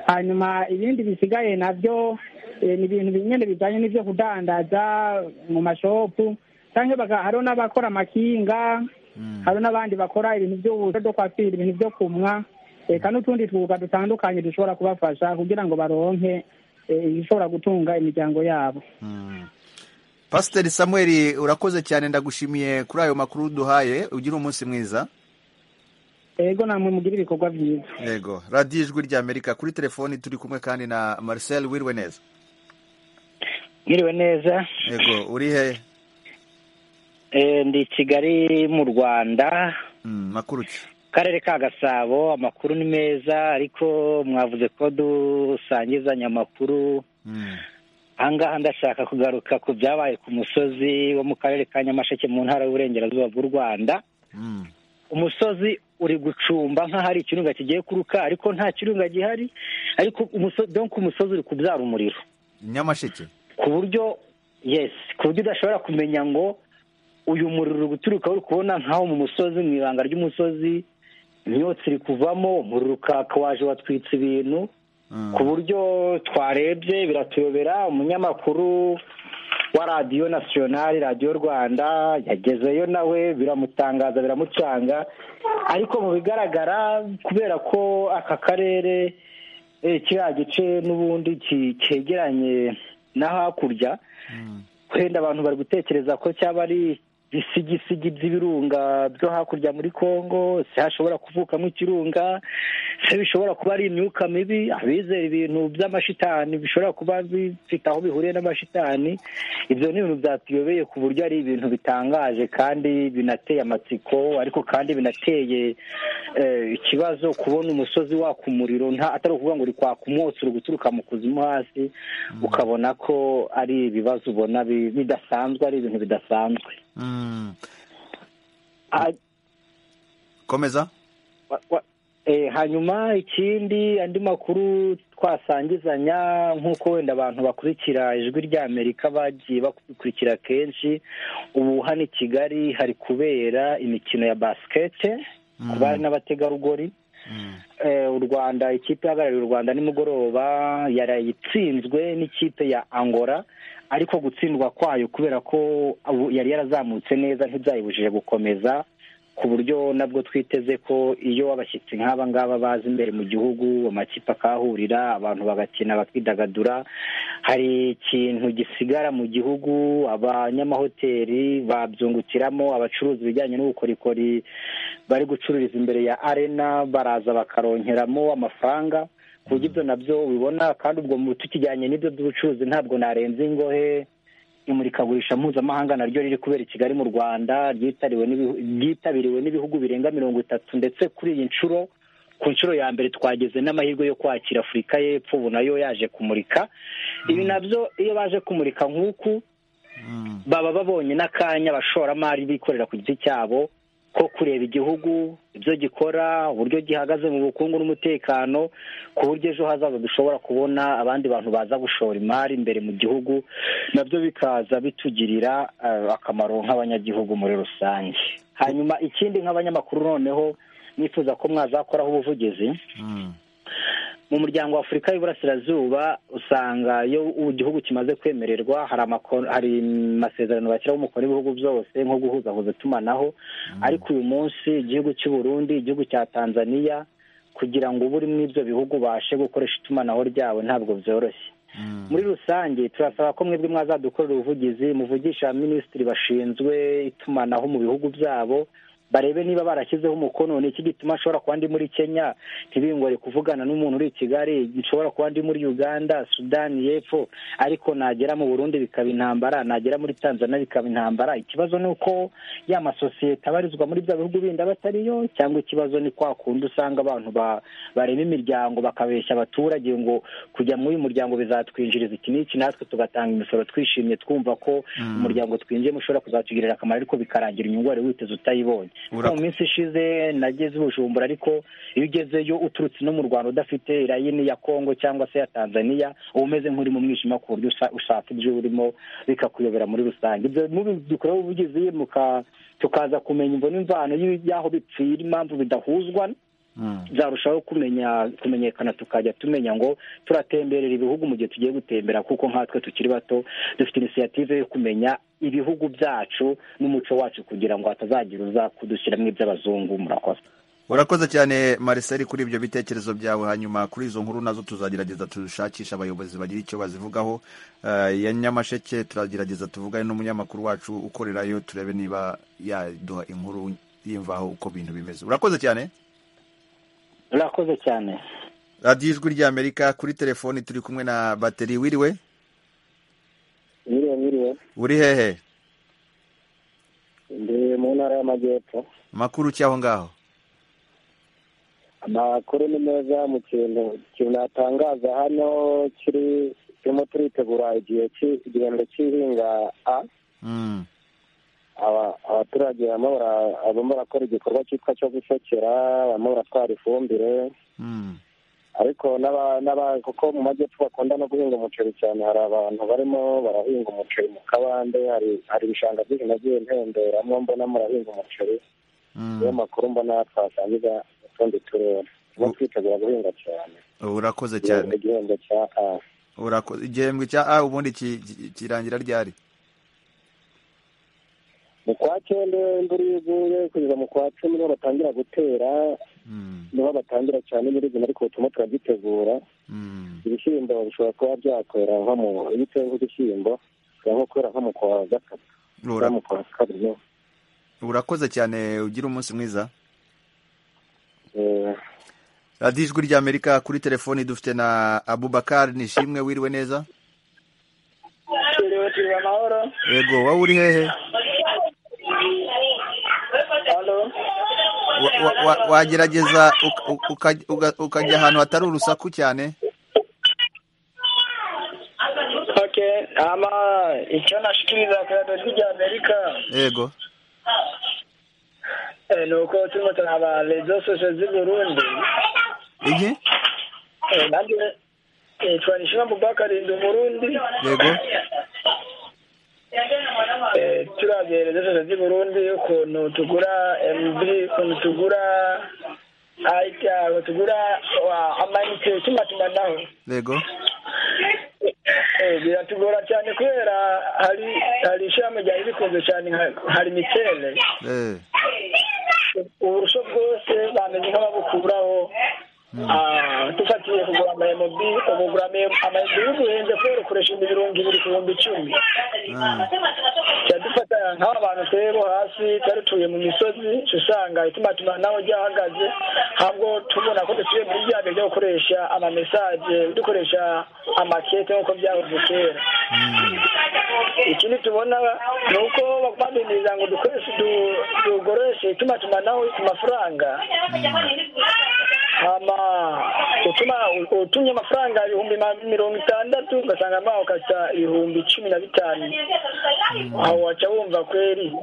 hanyuma ibindi bisigaye nabyo eh, ni ibintu nyine bijyanye n'ibyo kudandaza mu mashopu cyangwa baga- hariho n'abakora amakinga hari n'abandi bakora ibintu by'ubusa byo kwapira ibintu byo kumwa reka n'utundi twuga dutandukanye dushobora kubafasha kugira ngo baronke eh, ibishobora gutunga imiryango yabo pasiteri samuel urakoze cyane ndagushimiye kuri ayo makuru duhaye ugire umunsi mwiza ego namwe mugira ibikorwa byiza yego radiyo ijwi ry'amerika kuri telefoni turi kumwe kandi na marcel wiriwe neza mwiriwe neza yego uri hehe Eh, ndi i kigali mu rwanda makuru ki akarere ka gasabo amakuru ni meza ariko mwavuze ko dusangizanya amakuru ahangaha ndashaka kugaruka ku byabaye ku musozi wo mu karere ka nyamasheke mu ntara y'uburengerazuba bw'u rwanda umusozi uri gucumba nk'aho hari ikirunga kigiye kuruka ariko nta kirunga gihari ariko umusozi donc umusozi uri kubyara umuriro nyamasheke ku buryo yes ku buryo udashobora kumenya ngo uyu muriro uri guturuka uri kubona nk'aho mu musozi mu ibanga ry'umusozi imyotsi iri kuvamo umuriro ukaka waje watwitse ibintu ku buryo twarebye biratuyobera umunyamakuru wa radiyo nasiyonari radiyo rwanda yagezeyo nawe biramutangaza biramucanga ariko mu bigaragara kubera ko aka karere eh, kiriya gice n'ubundi ki- cyegeranye na hakurya wenda abantu bari gutekereza ko cyaba ari ibisigisigi by'ibirunga byo hakurya muri congo se hashobora kuvukamo ikirunga se bishobora kuba ari imyuka mibi abizera ibintu by'amashitani bishobora kuba bifite aho bihuriye n'amashitani ibyo ni ibintu byatuyobeye ku buryo ari ibintu bitangaje kandi binateye amatsiko ariko kandi binateye eh, ikibazo kubona umusozi waka umuriro nta atari ukuvuga ngo uri kwaka umwotsi uri guturuka mu kuzimu hasi ukabona ko ari ibibazo ubona bi- bidasanzwe ari ibintu bidasanzwe Mm. Ah, komeza wa- wa- eh, hanyuma ikindi andi makuru twasangizanya nk'uko wenda abantu bakurikira ijwi ry'amerika bagiye bakurikira kenshi ubu hano i kigali hari kubera imikino ya basikete ku bari n'abategarugori Eh, u rwanda ikipe ihagarariye u rwanda nimugoroba yaraye itsinzwe n'ikipe ya angola ariko gutsindwa kwayo kubera ko ubu- yari yarazamutse neza ntibyayibujije gukomeza ku buryo nabwo twiteze ko iyo abashyitsi nk'aba ngaba baza imbere mu gihugu amakipe akahahurira abantu bagakina bakidagadura hari ikintu gisigara mu gihugu abanyamahoteli babyungukiramo abacuruza ibijyanye n'ubukorikori bari gucururiza imbere ya arena baraza bakaronkeramo amafaranga ku buryo ibyo nabyo ubibona kandi ubwo mu tukijyanye n'ibyo by'ubucuruzi ntabwo narenze ingohe imurikagurisha mpuzamahanga naryo riri kubera i kigali mu rwanda ryitariwe n'ibihu- ryitabiriwe n'ibihugu birenga mirongo itatu ndetse kuri iyi nshuro ku nshuro ya mbere twagize n'amahirwe yo kwakira afurika y'epfo ubu nayo yaje kumurika ibi nabyo iyo baje kumurika nk'uku baba babonye n'akanya abashoramari bikorera ku giti cyabo ko kureba igihugu ibyo gikora uburyo gihagaze mu bukungu n'umutekano ku buryo ejo hazaza dushobora kubona abandi bantu baza gushora imari imbere mu gihugu nabyo bikaza bitugirira eh, akamaro nk'abanyagihugu muri rusange hanyuma ikindi nk'abanyamakuru noneho nifuza ko mwazakoraho ubuvugizi mu muryango wa afurika y'iburasirazuba usanga iyo igihugu kimaze kwemererwa hari amako- hari amasezerano bashyiraho umukono ibihugu byose nko guhuzahuza itumanaho ariko uyu munsi igihugu cy'u burundi igihugu cya tanzaniya kugira ngo ube uri muri ibyo bihugu ubashe gukoresha itumanaho ryawe ntabwo byoroshye muri rusange turasaba ko mwebwe mwazadukorera ubuvugizi muvugisha minisitiri bashinzwe itumanaho mu bihugu byabo barebe niba barashyizeho umukono ni iki gituma ashobora kuba ndi muri kenya ntibingore kuvugana n'umuntu uri i kigali nshobora kuba ndi muri uganda sudani y'epfo ariko nagera mu burundi bikaba intambara nagera muri tanzania bikaba intambara ikibazo ni uko ya masosiyete abarizwa muri bya bihugu bindi aba atariyo cyangwa ikibazo ni kwa kundi usanga abantu ba- barema imiryango bakabeshya abaturage ngo kujya muri uyu muryango bizatwinjiriza iki n'iki natwe tugatanga imisoro twishimye twumva ko umuryango twinjiyemo ushobora kuzatugirira akamaro ariko bikarangira inyungu wari witeze utayibonye Ura- mu minsi ishize nageze ubujumbura ariko iyo ugezeyo uturutse no mu rwanda udafite irayini ya kongo cyangwa se ya tanzania uba umeze nk'uri mu mwijima ku buryo usa- ushaka ibyo urimo bikakuyobera muri rusange ibyo dukoreho ubuvugizi muka- tukaza kumenya imvano imvano y'i- y'aho bipfira impamvu bidahuzwa byarushaho kumenya kumenyekana tukajya tumenya ngo turatemberera ibihugu mu gihe tugiye gutembera kuko nkatwe tukiri bato dufite inisiyative yo kumenya ibihugu byacu n'umuco wacu kugira ngo hatazagira uza kudushyiramo iby'abazungu murakoze urakoze cyane Marcel kuri ibyo bitekerezo byawe hanyuma kuri izo nkuru nazo tuzagerageza dushakishe abayobozi bagira icyo bazivugaho Eh, ya nyamasheke turagerageza tuvugane n'umunyamakuru wacu ukorerayo turebe niba yaduha inkuru yimvaho uko ibintu bimeze urakoze cyane murakoze cyane radiyo ijwi ry'amerika kuri telefoni turi kumwe na bateri wiriwe mwiriwe mwiriwe uri hehe ndi mu ntara y'amajyepfo makuru ki aho ngaho amakuru ni meza mu kintu ikintu natangaza hano kiri turimo turitegura igihe cy'i- igihembwe cy'ihinga a Mm. aba- abaturage barimo bara- barimo barakora igikorwa cyitwa cyo gushokera barimo baratwara ifumbire Mm. ariko n'aba- n'aba- kuko mu majyepfo bakunda no guhinga umuceri cyane hari abantu barimo barahinga umuceri mu kabande hari hari ibishanga byinshi nagiye ntemberamo mbona murahinga umuceri niyo makuru mbona twasangiza utundi turere turimo twitegura guhinga cyane urakoze cyane igihembwe cya a urakoze igihembwe cya a ubundi ki- ki- kirangira ryari mu kwa cyenda imvura iyo iguye kugeza mu kwa cumi niho batangira gutera niho batangira cyane nyirizina ariko turimo turagitegura ibishyimbo bishobora kuba byakwera nko mu iyo uteye nk'udushyimbo bishobora nko kwera nko mu kwa gatatu cyangwa mu kwa kabiri niho urakoze cyane ugira umunsi mwiza radiyo ijwi ry'amerika kuri telefoni dufite na abubakar nishimwe wiriwe neza Turiwe turiwe amahoro. yego wowe uri hehe Halo. Wa- wa- wa- wagerageza uka- uka- uka- ukajya ahantu hatari urusaku cyane Okay, ama icyo nashikiriza ku radiyo rya Amerika yego eh, ni uko turimo turaba rezo sosho z'i Burundi. iki Eh, nanjye nitwa Nishima Bubakari ndi Umurundi. yego Eh, turabye rezo sosho z'i Burundi ukuntu tugura MB, ukuntu tugura aita, ukuntu tugura wa- amayinite y'itumanaho. yego Eh, biratugora cyane kubera hari hari ishami ryari rikunze cyane nka- hari mitele eh uburusho bwose bameze nk'ababukuraho Ah, dufatiye kugura ama MB ukugura ama MB bihenze kubera ukoresha ibirungo ibiri ku bihumbi icumi cyadufata nk'aba bantu twebo hasi twari tuye mu misozi usanga ituma tumanaho ryahagaze ntabwo tubona ko dusubiye muri bya bihe byo gukoresha ama mesaje dukoresha amakete nk'uko byahoze kera ikindi tubona ni uko babiniriza ngo dukoreshe du- dukoreshe ituma tumanaho ku mafaranga hama utuma utumye amafaranga ibihumbi ma- mirongo itandatu ugasanga mawe ukata ibihumbi cumi na bitanu aho waca wumva kweri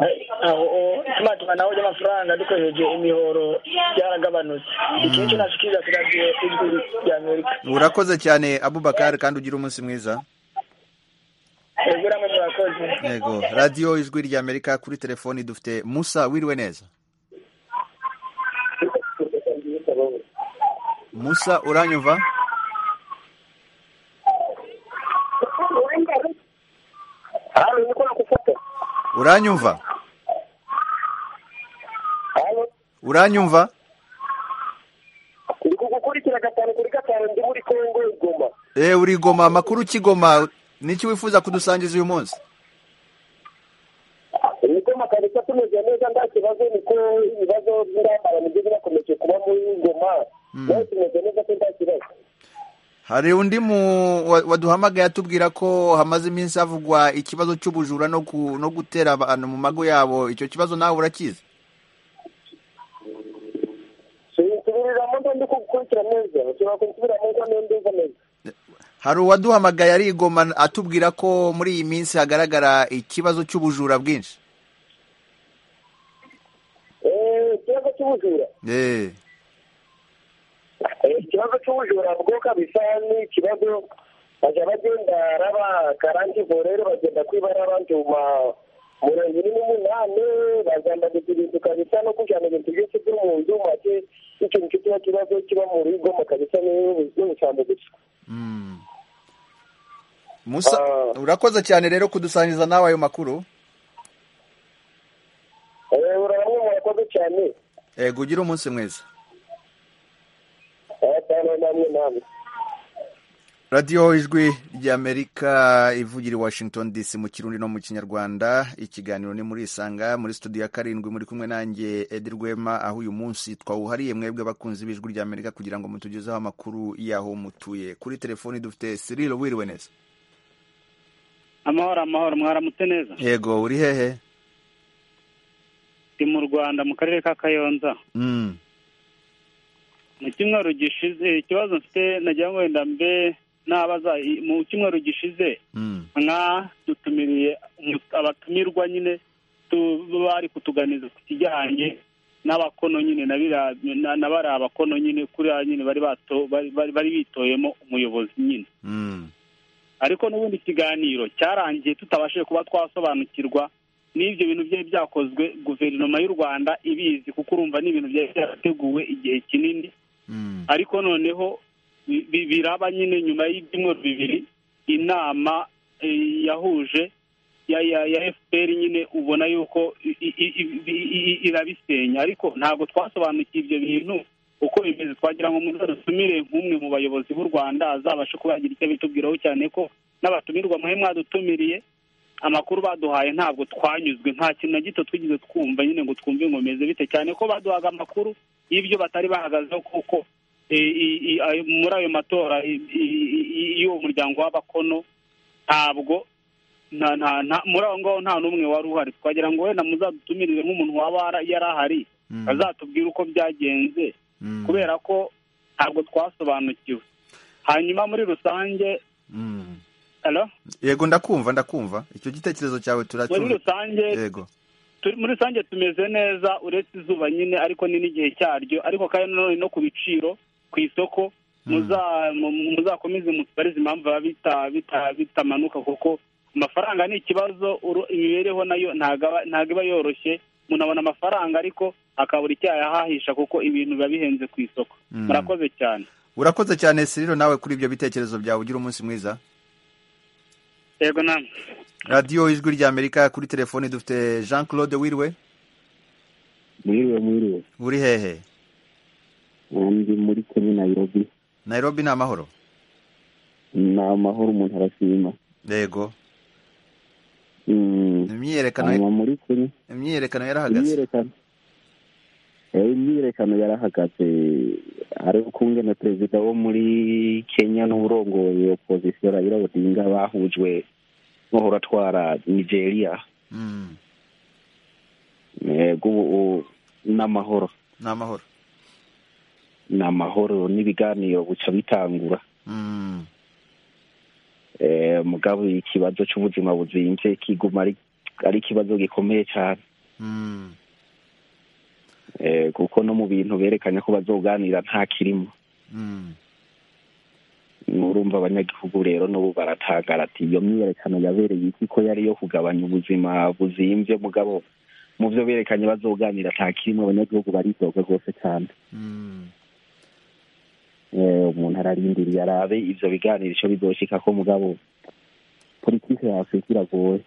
aho ituma tumanaho ry'amafaranga dukoresheje imihoro byaragabanutse iki nicyo nashikiriza kuri radiyo ijwi ry'amerika urakoze cyane abubakar kandi ugira umunsi mwiza yego namwe murakoze yego radiyo ijwi ry'amerika kuri telefoni dufite musa wiriwe neza musa uranyumva Halo, niko nakufuata. uranyumva Halo, uranyumva niko gukurikira gatanu kuri gatanu ndi muri Kongo igoma. eh uri goma amakuru ukigoma niki wifuza kudusangiza uyu munsi Igoma kabisa tumeze neza nta kibazo niko ibibazo by'intambara nibyo birakomeje kuba muri Ngoma. Nawe tumeze neza ko nta kibazo. hari undi mu wa- waduhamagaye atubwira ko hamaze iminsi havugwa ikibazo cy'ubujura no ku- no gutera abantu mu mago yabo icyo kibazo nawe urakizi Subiramo ndo ndi kugukurikira neza. Ushobora kunsubiramo ngo nende neza. hari uwaduhamagaye ari igoma atubwira ko muri iyi minsi hagaragara ikibazo cy'ubujura bwinshi Eh, ikibazo cy'ubujura. eh Eh, Ikibazo cy'ubujura bwo kabisa ni ikibazo bajya bagenda raba karanti borero bagenda kwibara abantu mu ma- mirongo ine n'umunani bazambagiza ibintu kabisa no kujyana ibintu byose byo mu nzu make ikintu kiba kibazo kiba mu rugo mu kabisa n'ubusambo gusa musa urakoze cyane rero kudusangiza nawe ayo makuru Eh, urabona murakoze cyane yego ugire umunsi mwiza atanu namwe namwe radiyo ijwi ry'amerika ivugira i washington dc mu kirundi no mu kinyarwanda ikiganiro ni muri isanga muri studio ya karindwi muri kumwe nanjye edi rwema aho uyu munsi twawuhariye mwebwe abakunzi b'ijwi ry'amerika kugira ngo mutugezeho amakuru y'aho mutuye kuri telefoni dufite sirilo wiriwe neza amahoro amahoro mwaramutse neza yego uri hehe ndi mu rwanda mu karere ka kayonza Mm, mu cyumweru gishize ikibazo mfite nagira ngo wenda mbe nabaza i- mu cyumweru gishize mm, nka dutumiriye umu- abatumirwa nyine tu- bari kutuganiza ku kijyanye n'abakono nyine na biriya- na- na bariya bakono nyine kuriya nyine bari bato- bari- bari bari bitoyemo umuyobozi nyine ariko n'ubundi ikiganiro cyarangiye tutabashije kuba twasobanukirwa n'ibyo bintu byari byakozwe guverinoma y'u rwanda ibizi kuko urumva ni ibintu byari byarateguwe igihe kinini ariko noneho bi- bi- biraba nyine nyuma y'ibyumweru bibiri inama eh, yahuje ya ya ya fpr nyine ubona yuko i- i- i- i- i- irabisenya ariko ntabwo twasobanukiwe ibyo bintu uko bimeze twagira ngo muzadutumire nk'umwe mu bayobozi b'u rwanda azabashe kuba yagira icyo bitubwiraho cyane ko n'abatumirwa muhe mwadutumiriye amakuru baduhaye ntabwo twanyuzwe nta kintu na gito twigeze twumva nyine ngo twumve ngo bimeze bite cyane ko baduhaga amakuru y'ibyo batari bahagazeho kuko eh, i- i- ayo- muri ayo matora i- i- i- y'uwo muryango w'abakono ntabwo nta- nta- nta- muri aho ngaho nta n'umwe wari uhari twagira ngo wenda muzadutumirire nk'umuntu waba wara- yari ahari azatubwire uko byagenze kubera ko ntabwo twasobanukiwe hanyuma muri rusange Hello? yego ndakumva ndakumva icyo gitekerezo cyawe muri turacyumva rusange yego turi muri rusange tumeze neza uretse izuba nyine ariko ni n'igihe cyaryo ariko kandi nanone no ku biciro ku isoko muza- mu- muzakomeze mutubarize impamvu biba bita- bita- bitamanuka kuko amafaranga ni ikibazo uru- imibereho nayo ntago aba- ntago iba yoroshye umuntu abona amafaranga ariko akabura icyo yayahahisha kuko ibintu biba bihenze ku isoko Mm. murakoze cyane urakoze cyane siriro nawe kuri ibyo bitekerezo byawe ugira umunsi mwiza yego namwe radiyo ijwi ry'amerika kuri telefone dufite jean claude wiriwe mwiriwe mwiriwe uri hehe ndi muri kenya nayirobi nairobi ni amahoro ni amahoro umuntu arashima yego Mm, imyiyerekano hanyuma muri kenya imyiyerekano yarahagaze imyiyerekano Eh, imyiyerekano yarahagaze ariho kumwe na perezida wo muri kenya n'urongoye opozisiyo raila odinga bahujwe n'uhora atwara nigeria yego ubu- ubu ni amahoro ni amahoro ni amahoro n'ibiganiro bica bitangura Mm. Eh, mugabo ikibazo cy'ubuzima buzimbye kiguma ari ari ikibazo gikomeye cyane Mm. Eh, kuko no mu bintu berekanye ko bazoganira nta kirimo Mm. nurumva abanyagihugu rero n'ubu baratangara ati iyo myiyerekano yabereye iki ko yari iyo kugabanya ubuzima buzimbye mugabo mu byo berekanye bazoganira nta kirimo abanyagihugu baridoga rwose cyane Mm. Eh, umuntu ararindiriye arabe ivyo biganiro ico bizoshikako mugabo politike ya afurika iragoye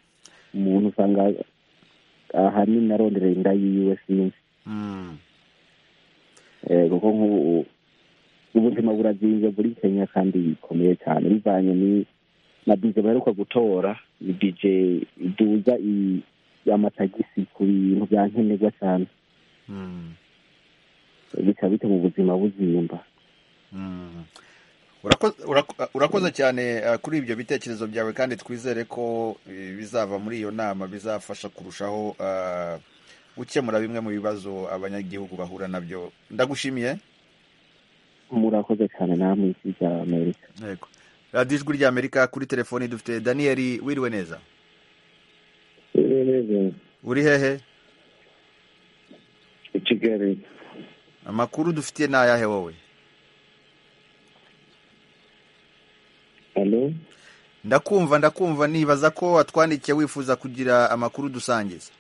umuntu usanga ahanini arondera inda yiwe sinzi Mm. Eh, kuko nk'ubu ubuzima burazinze muri kenya kandi bikomeye cyane bivanye ni- na bije baheruka gutora ni bije iduza i- amatagisi ku bintu bya nkenerwa cyane Mm. bikaba bituma ubuzima buzimba Mm. Urako- urako- urakoze cyane eh, kuri ibyo bitekerezo byawe kandi twizere ko eh, bizava muri iyo nama bizafasha kurushaho eh, gukemura bimwe mu bibazo abanyagihugu bahura nabyo ndagushimiye murakoze cyane namwe isi rya amerika yego radiyo ijwi ry'amerika kuri telefoni dufite daniyeli wiriwe neza uri hehe i kigali amakuru dufitiye ni ayahe wowe hano ndakumva ndakumva nibaza ko watwandikiye wifuza kugira amakuru dusangiza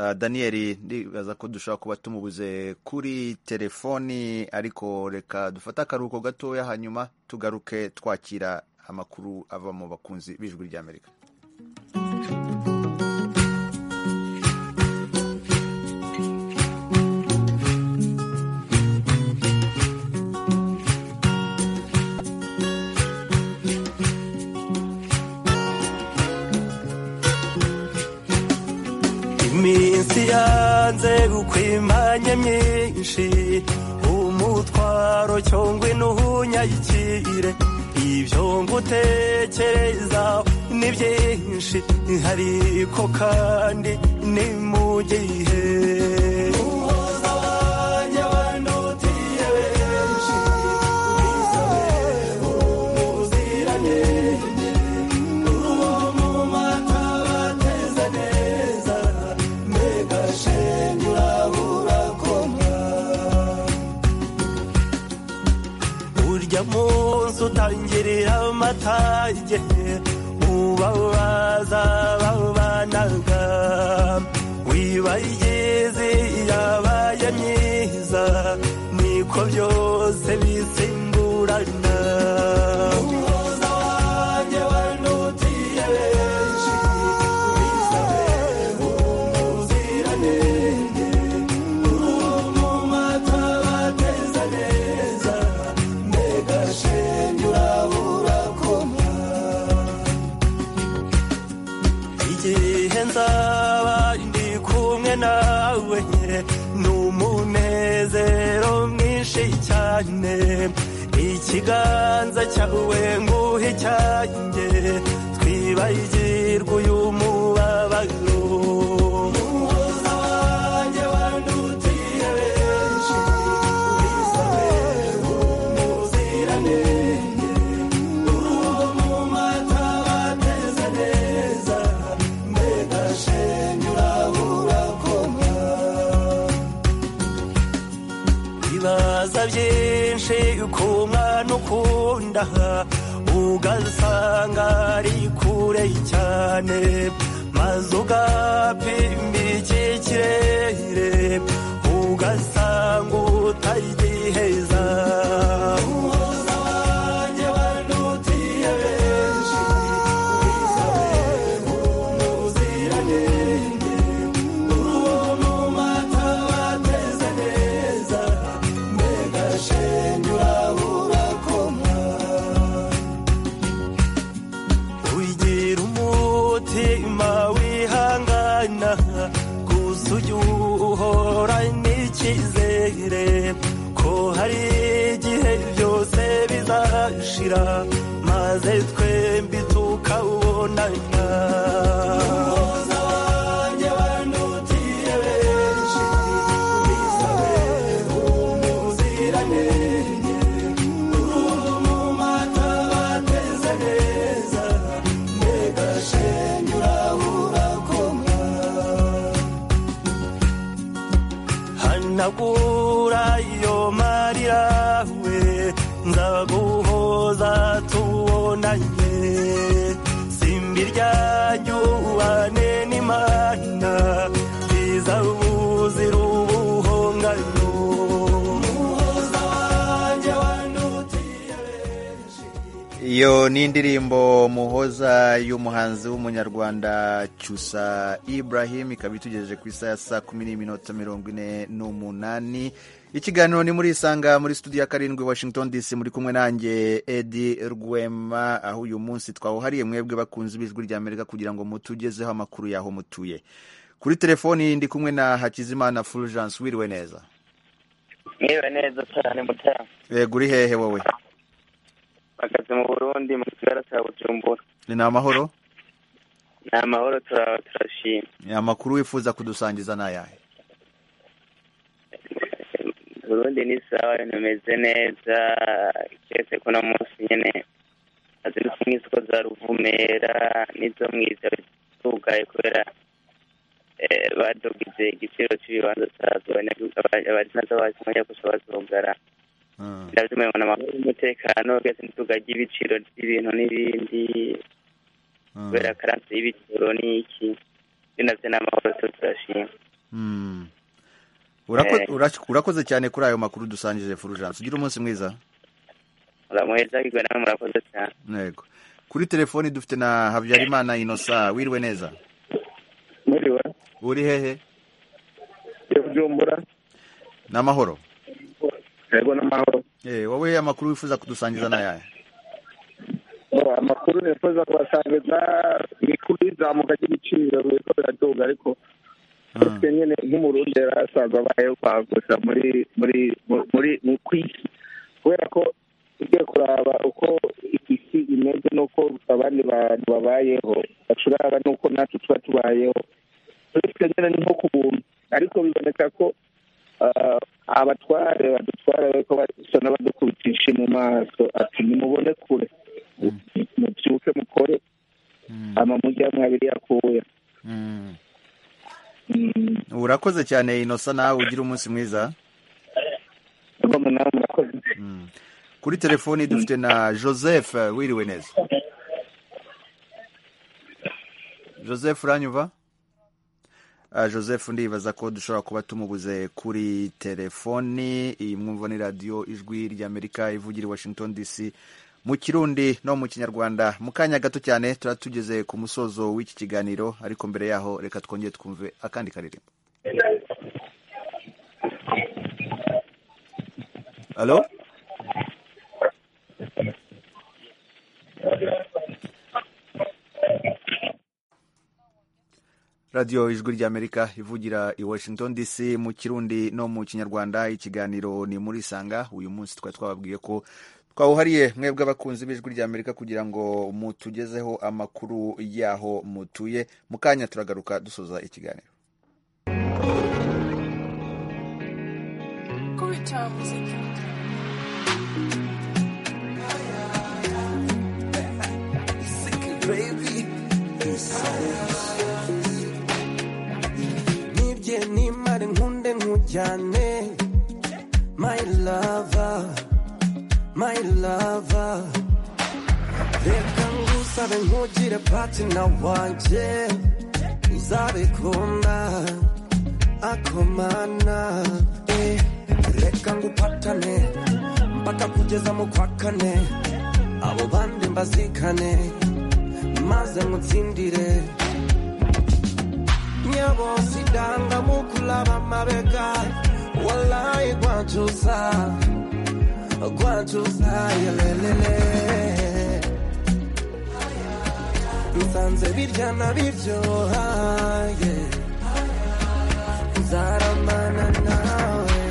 Ah, daniyeli ndibaza ko dushobora kuba tumubuze kuri telefoni ariko reka dufate akaruhuko gatoya hanyuma tugaruke twakira amakuru ava mu bakunzi b'ijwi ry'amerika iminsi yanze gukwimanya myinshi umutwaro cyongwe n'uhunyayikire ibyo ngutekereza ni byinshi hariko kandi ni mu gihe uhoza abanya bandutiye benshi wisabe umuziranenge uruwo mu mata bateze neza ujya mu nzu utangirira amatage ubabaza babanaga wibayigize yabaye myiza niko byose bisimburana umuhuza wanjye wandutiye benshi wisabe umuziranenge uwo mu mata bateza neza mbega shenge uraburakoma igihe nzaba ndi kumwe nawe n'umunezero mwinshi cyane ikiganza cyawe nguhe cyanjye twibagirwe uyu mubabaro umuhoza wanjye wandutiye benshi wisabe umuziranenge urugo mu mata bateze neza mbega shenge uraburakoma ibibaza byinshi ku mwana ukunda ugasanga ari kure cyane maze ugapimba iki kirere ugasanga utagiheza umuhoza wanjye wandutiye benshi wisabe umuziranenge uruwo mu mata bateze neza mbega shenge uraburakoma wigira umutima wihangana gusa ujye uhora n'icyizere ko hari igihe byose bizashira maze twembi tukawubonana umuhoza wanjye wandutiye benshi wisabe umuziranenge urugo mu mata bateze neza mbega shenge uraburakoma hanagura iyo marira we nzaguhoza tubonanye simbi ryanyu ubane n'imana rizabuzira ubuhongano umuhoza wanjye wandutiye iyo ni indirimbo muhoza y'umuhanzi w'umunyarwanda cyusa ibrahim ikaba itugejeje ku isaha ya saa kumi n'iminota mirongo ine n'umunani ikiganiro ni muri isanga muri studio ya karindwi washington dc muri kumwe nanjye edi rwema aho uyu munsi twawuhariye mwebwe bakunze ibijwi rya amerika kugira ngo mutugezeho amakuru y'aho mutuye kuri telefoni ndi kumwe na hakizimana fulgence wiriwe neza mwiwe neza cyane mutara yego uri hehe wowe akazi mu burundi mu kigali cya bujumbura ni amahoro ni amahoro tura- turashima amakuru wifuza kudusangiza ni ayahe burundi ni sawa ibintu bimeze neza keretse ko uno munsi nyine hazindutse nk'isoko za ruvumera n'izo mu ijoro zugaye kubera eh, badogize igiciro cy'ibibanza cyazo abarinzi bacu bajya gusa bazugara ndabyumva amahoro y'umutekano byose ntitugage ibiciro by'ibintu n'ibindi kubera karansi y'ibiciro n'iki ibyo nabyo ni amahoro twe turashima Mm. Urako- Eh. urako- urakoze cyane kuri ayo makuru dusangije fulgence ugira umunsi mwiza muramuheza bigwa namwe murakoze cyane yego kuri telefoni dufite na habyarimana inosa wiriwe neza Mwiriwe. uri hehe yo kujumbura ni amahoro yego n'amahoro Eh, wowe amakuru wifuza kudusangiza ni ayahe Oh, amakuru nifuza kubasangiza ni kuri izamuka ry'ibiciro biriko biraduga ariko twe nyene nk'umurundi yari asanzwe abayeho kwagusa muri muri muri mu kwisi kubera ko ugiye kuraba uko isi imeze n'uko abandi bantu babayeho bacuraba n'uko natwe tuba tubayeho twe nyene ni nko kubumba ariko biboneka ko ah, abatware badutwara bariko basona badukubitisha mu maso ati nimubone kure mubyuke mukore ama mujya mwabiri akuya urakoze cyane inosa nawe ugira umunsi mwiza rwamwe nawe murakoze kuri telefoni dufite na joseph wiriwe neza joseph uranyumva Ah, joseph ndibaza ko dushobora kuba tumubuze kuri telefoni iyi mwumva ni radiyo ijwi ry'amerika ivugira i washington dc mu kirundi no mu kinyarwanda mu kanya gato cyane tuba tugeze ku musozo w'iki kiganiro ariko mbere yaho reka twongere twumve akandi karirimbo halo radiyo ijwi ry'amerika ivugira i washington dc mu kirundi no mu kinyarwanda ikiganiro ni muri sanga uyu munsi twari twababwiye ko twawuhariye mwebwe abakunzi b'ijwi ry'amerika kugira ngo mutugezeho amakuru y'aho mutuye mu kanya turagaruka dusoza ikiganiro kubita muziki nibye nimare nkunde nkujyane my lover my lover reka ngusabe nkugire patina wanje uzabikunda akomana eh, reka ngupatane mpaka kugeza mu kwa kane abo bandi mbazikane maze mutsindire nyabosidanga mukulaba mabega walayi gwacuza gwacuza yelelele nsanze birya na biryohaye nzaramana nawe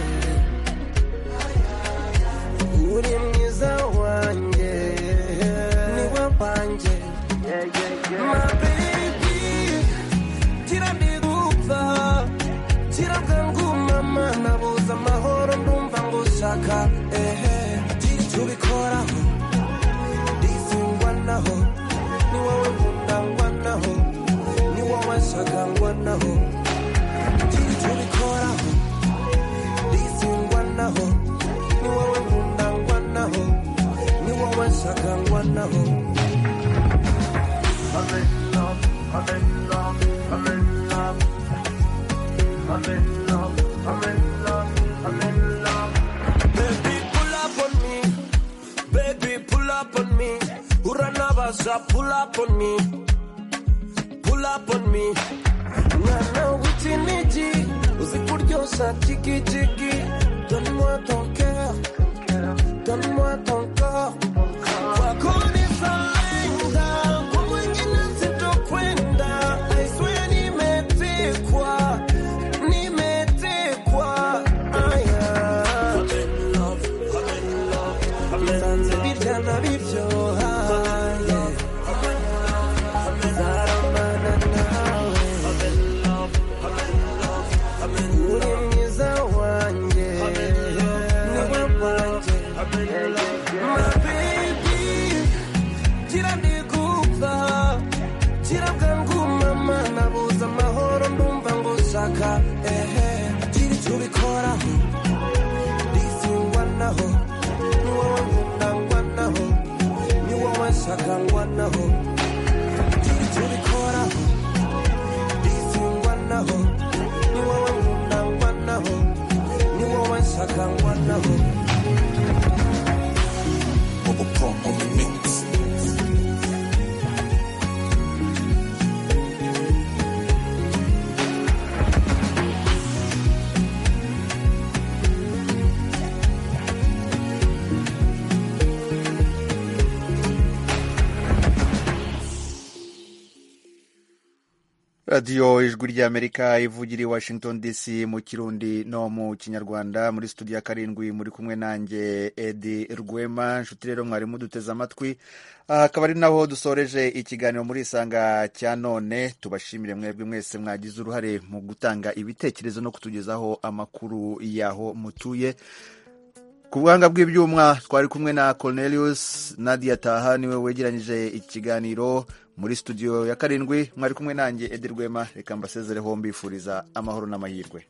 uri mwiza wanjye niwe wanjye mabebi tirandigupfa tiragangumama nabuze amahoro ndumva ngushaka ehe tubikoraho ndizingwanaho ni wowe nkundangwanaho ni wowe nshagangwanaho tubikoraho ndizingwanaho ni wowe nkundangwanaho ni wowe nshagangwanaho I'm in love, I'm in love, I'm in love. I'm in love, I'm in love, I'm in love. Baby, pull up on me. Baby, pull up on me. Uranabasa, pull up on me. Pull up on me. Mwana w'ikinigi, uzi kuryoshya jigijigi. Donne-moi ton cœur, donne-moi ton corps. Wakuniza lenga, kwa mwingine sitokwenda. I swear nimetekwa, nimetekwa. Aya. Bisanze birya na biryoha, yeah. Nzaramana nawe. Uri mwiza wanjye, niwe wanjye. My baby, tirandigupfa tirabwa ngumama nabuze amahoro ndumva ngushaka ehe tiri tubikoraho ndizingwanaho ni wowe nkundangwanaho ni wowe nshakangwanaho tiri tubikoraho ndizingwanaho ni wowe nkundangwanaho ni wowe nshakangwanaho radiyo ijwi ry'amerika ivugira i washington dc mu kirundi no mu kinyarwanda muri studio ya karindwi muri kumwe nanjye edi rwema nshuti rero mwari muduteze amatwi aha akaba ari naho dusoreje ikiganiro muri isanga cya none tubashimire mwebwe mwese mwagize uruhare mu gutanga ibitekerezo no kutugezaho amakuru y'aho mutuye ku buhanga bw'ibyuma twari kumwe na cornelius nadia taha niwe wegeranyije ikiganiro muri studio ya karindwi mwari kumwe nanjye edi rwema reka mbasezereho mbifuriza amahoro n'amahirwe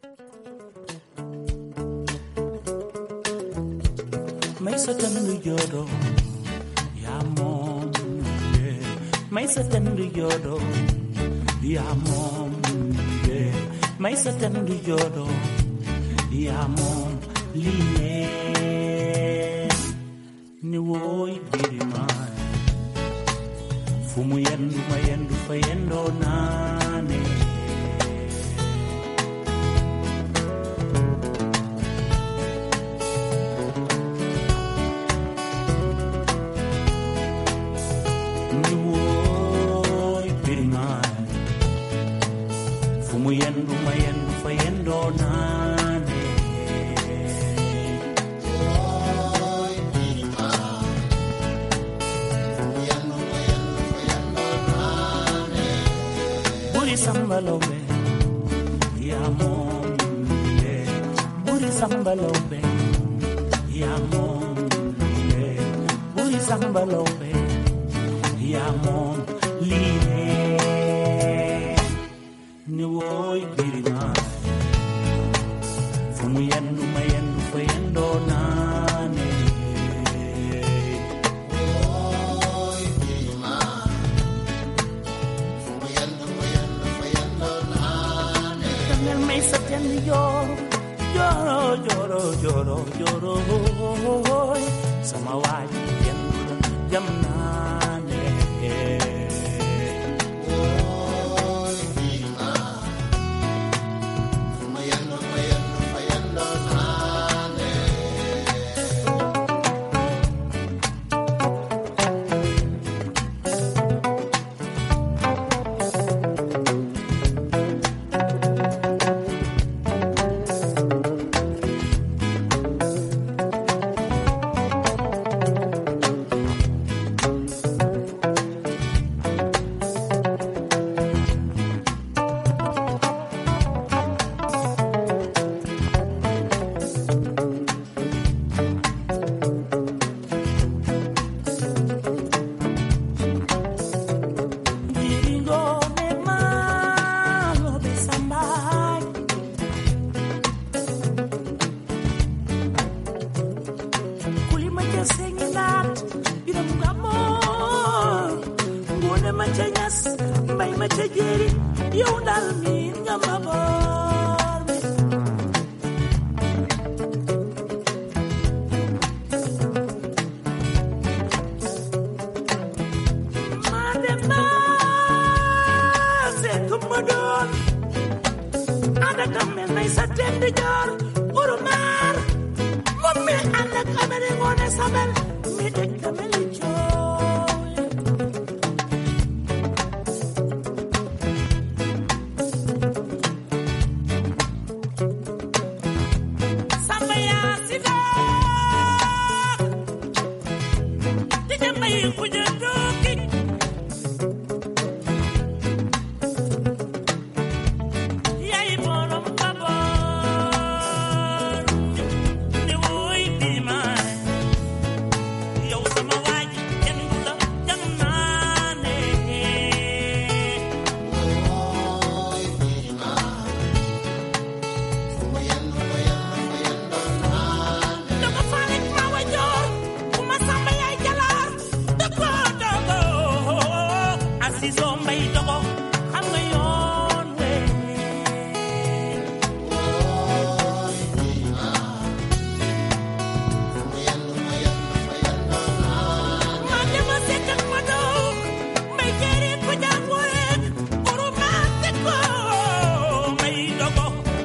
Maisa tanu yoro ya mom yeah. Maisa tanu yoro ya mom yeah. Maisa tanu yoro ya mom line ni woy birima fumu yendu mayendu fayendo nane Niwoy piringan Fumayan, lumayan, lufayan, donane Buri sambalombe Yamon Buri sambalombe Yamon Buri sambalombe Yamon Lie Ni woy biringan Fumayan, lumayan, lufayan, donane También me hizo tierno y lloro, lloro, lloro, lloro, lloro. Samawai, tiendo, yamnane. Diringo ne malo besambay. Kulima cha senginat, ina mugamo. Ngone machanyas, mbay machajeri, yundar min ngamabor. Madema, se tumador. Ada kamen na isa tendi jor, urumar. Mummi anda kamen ngone sabel.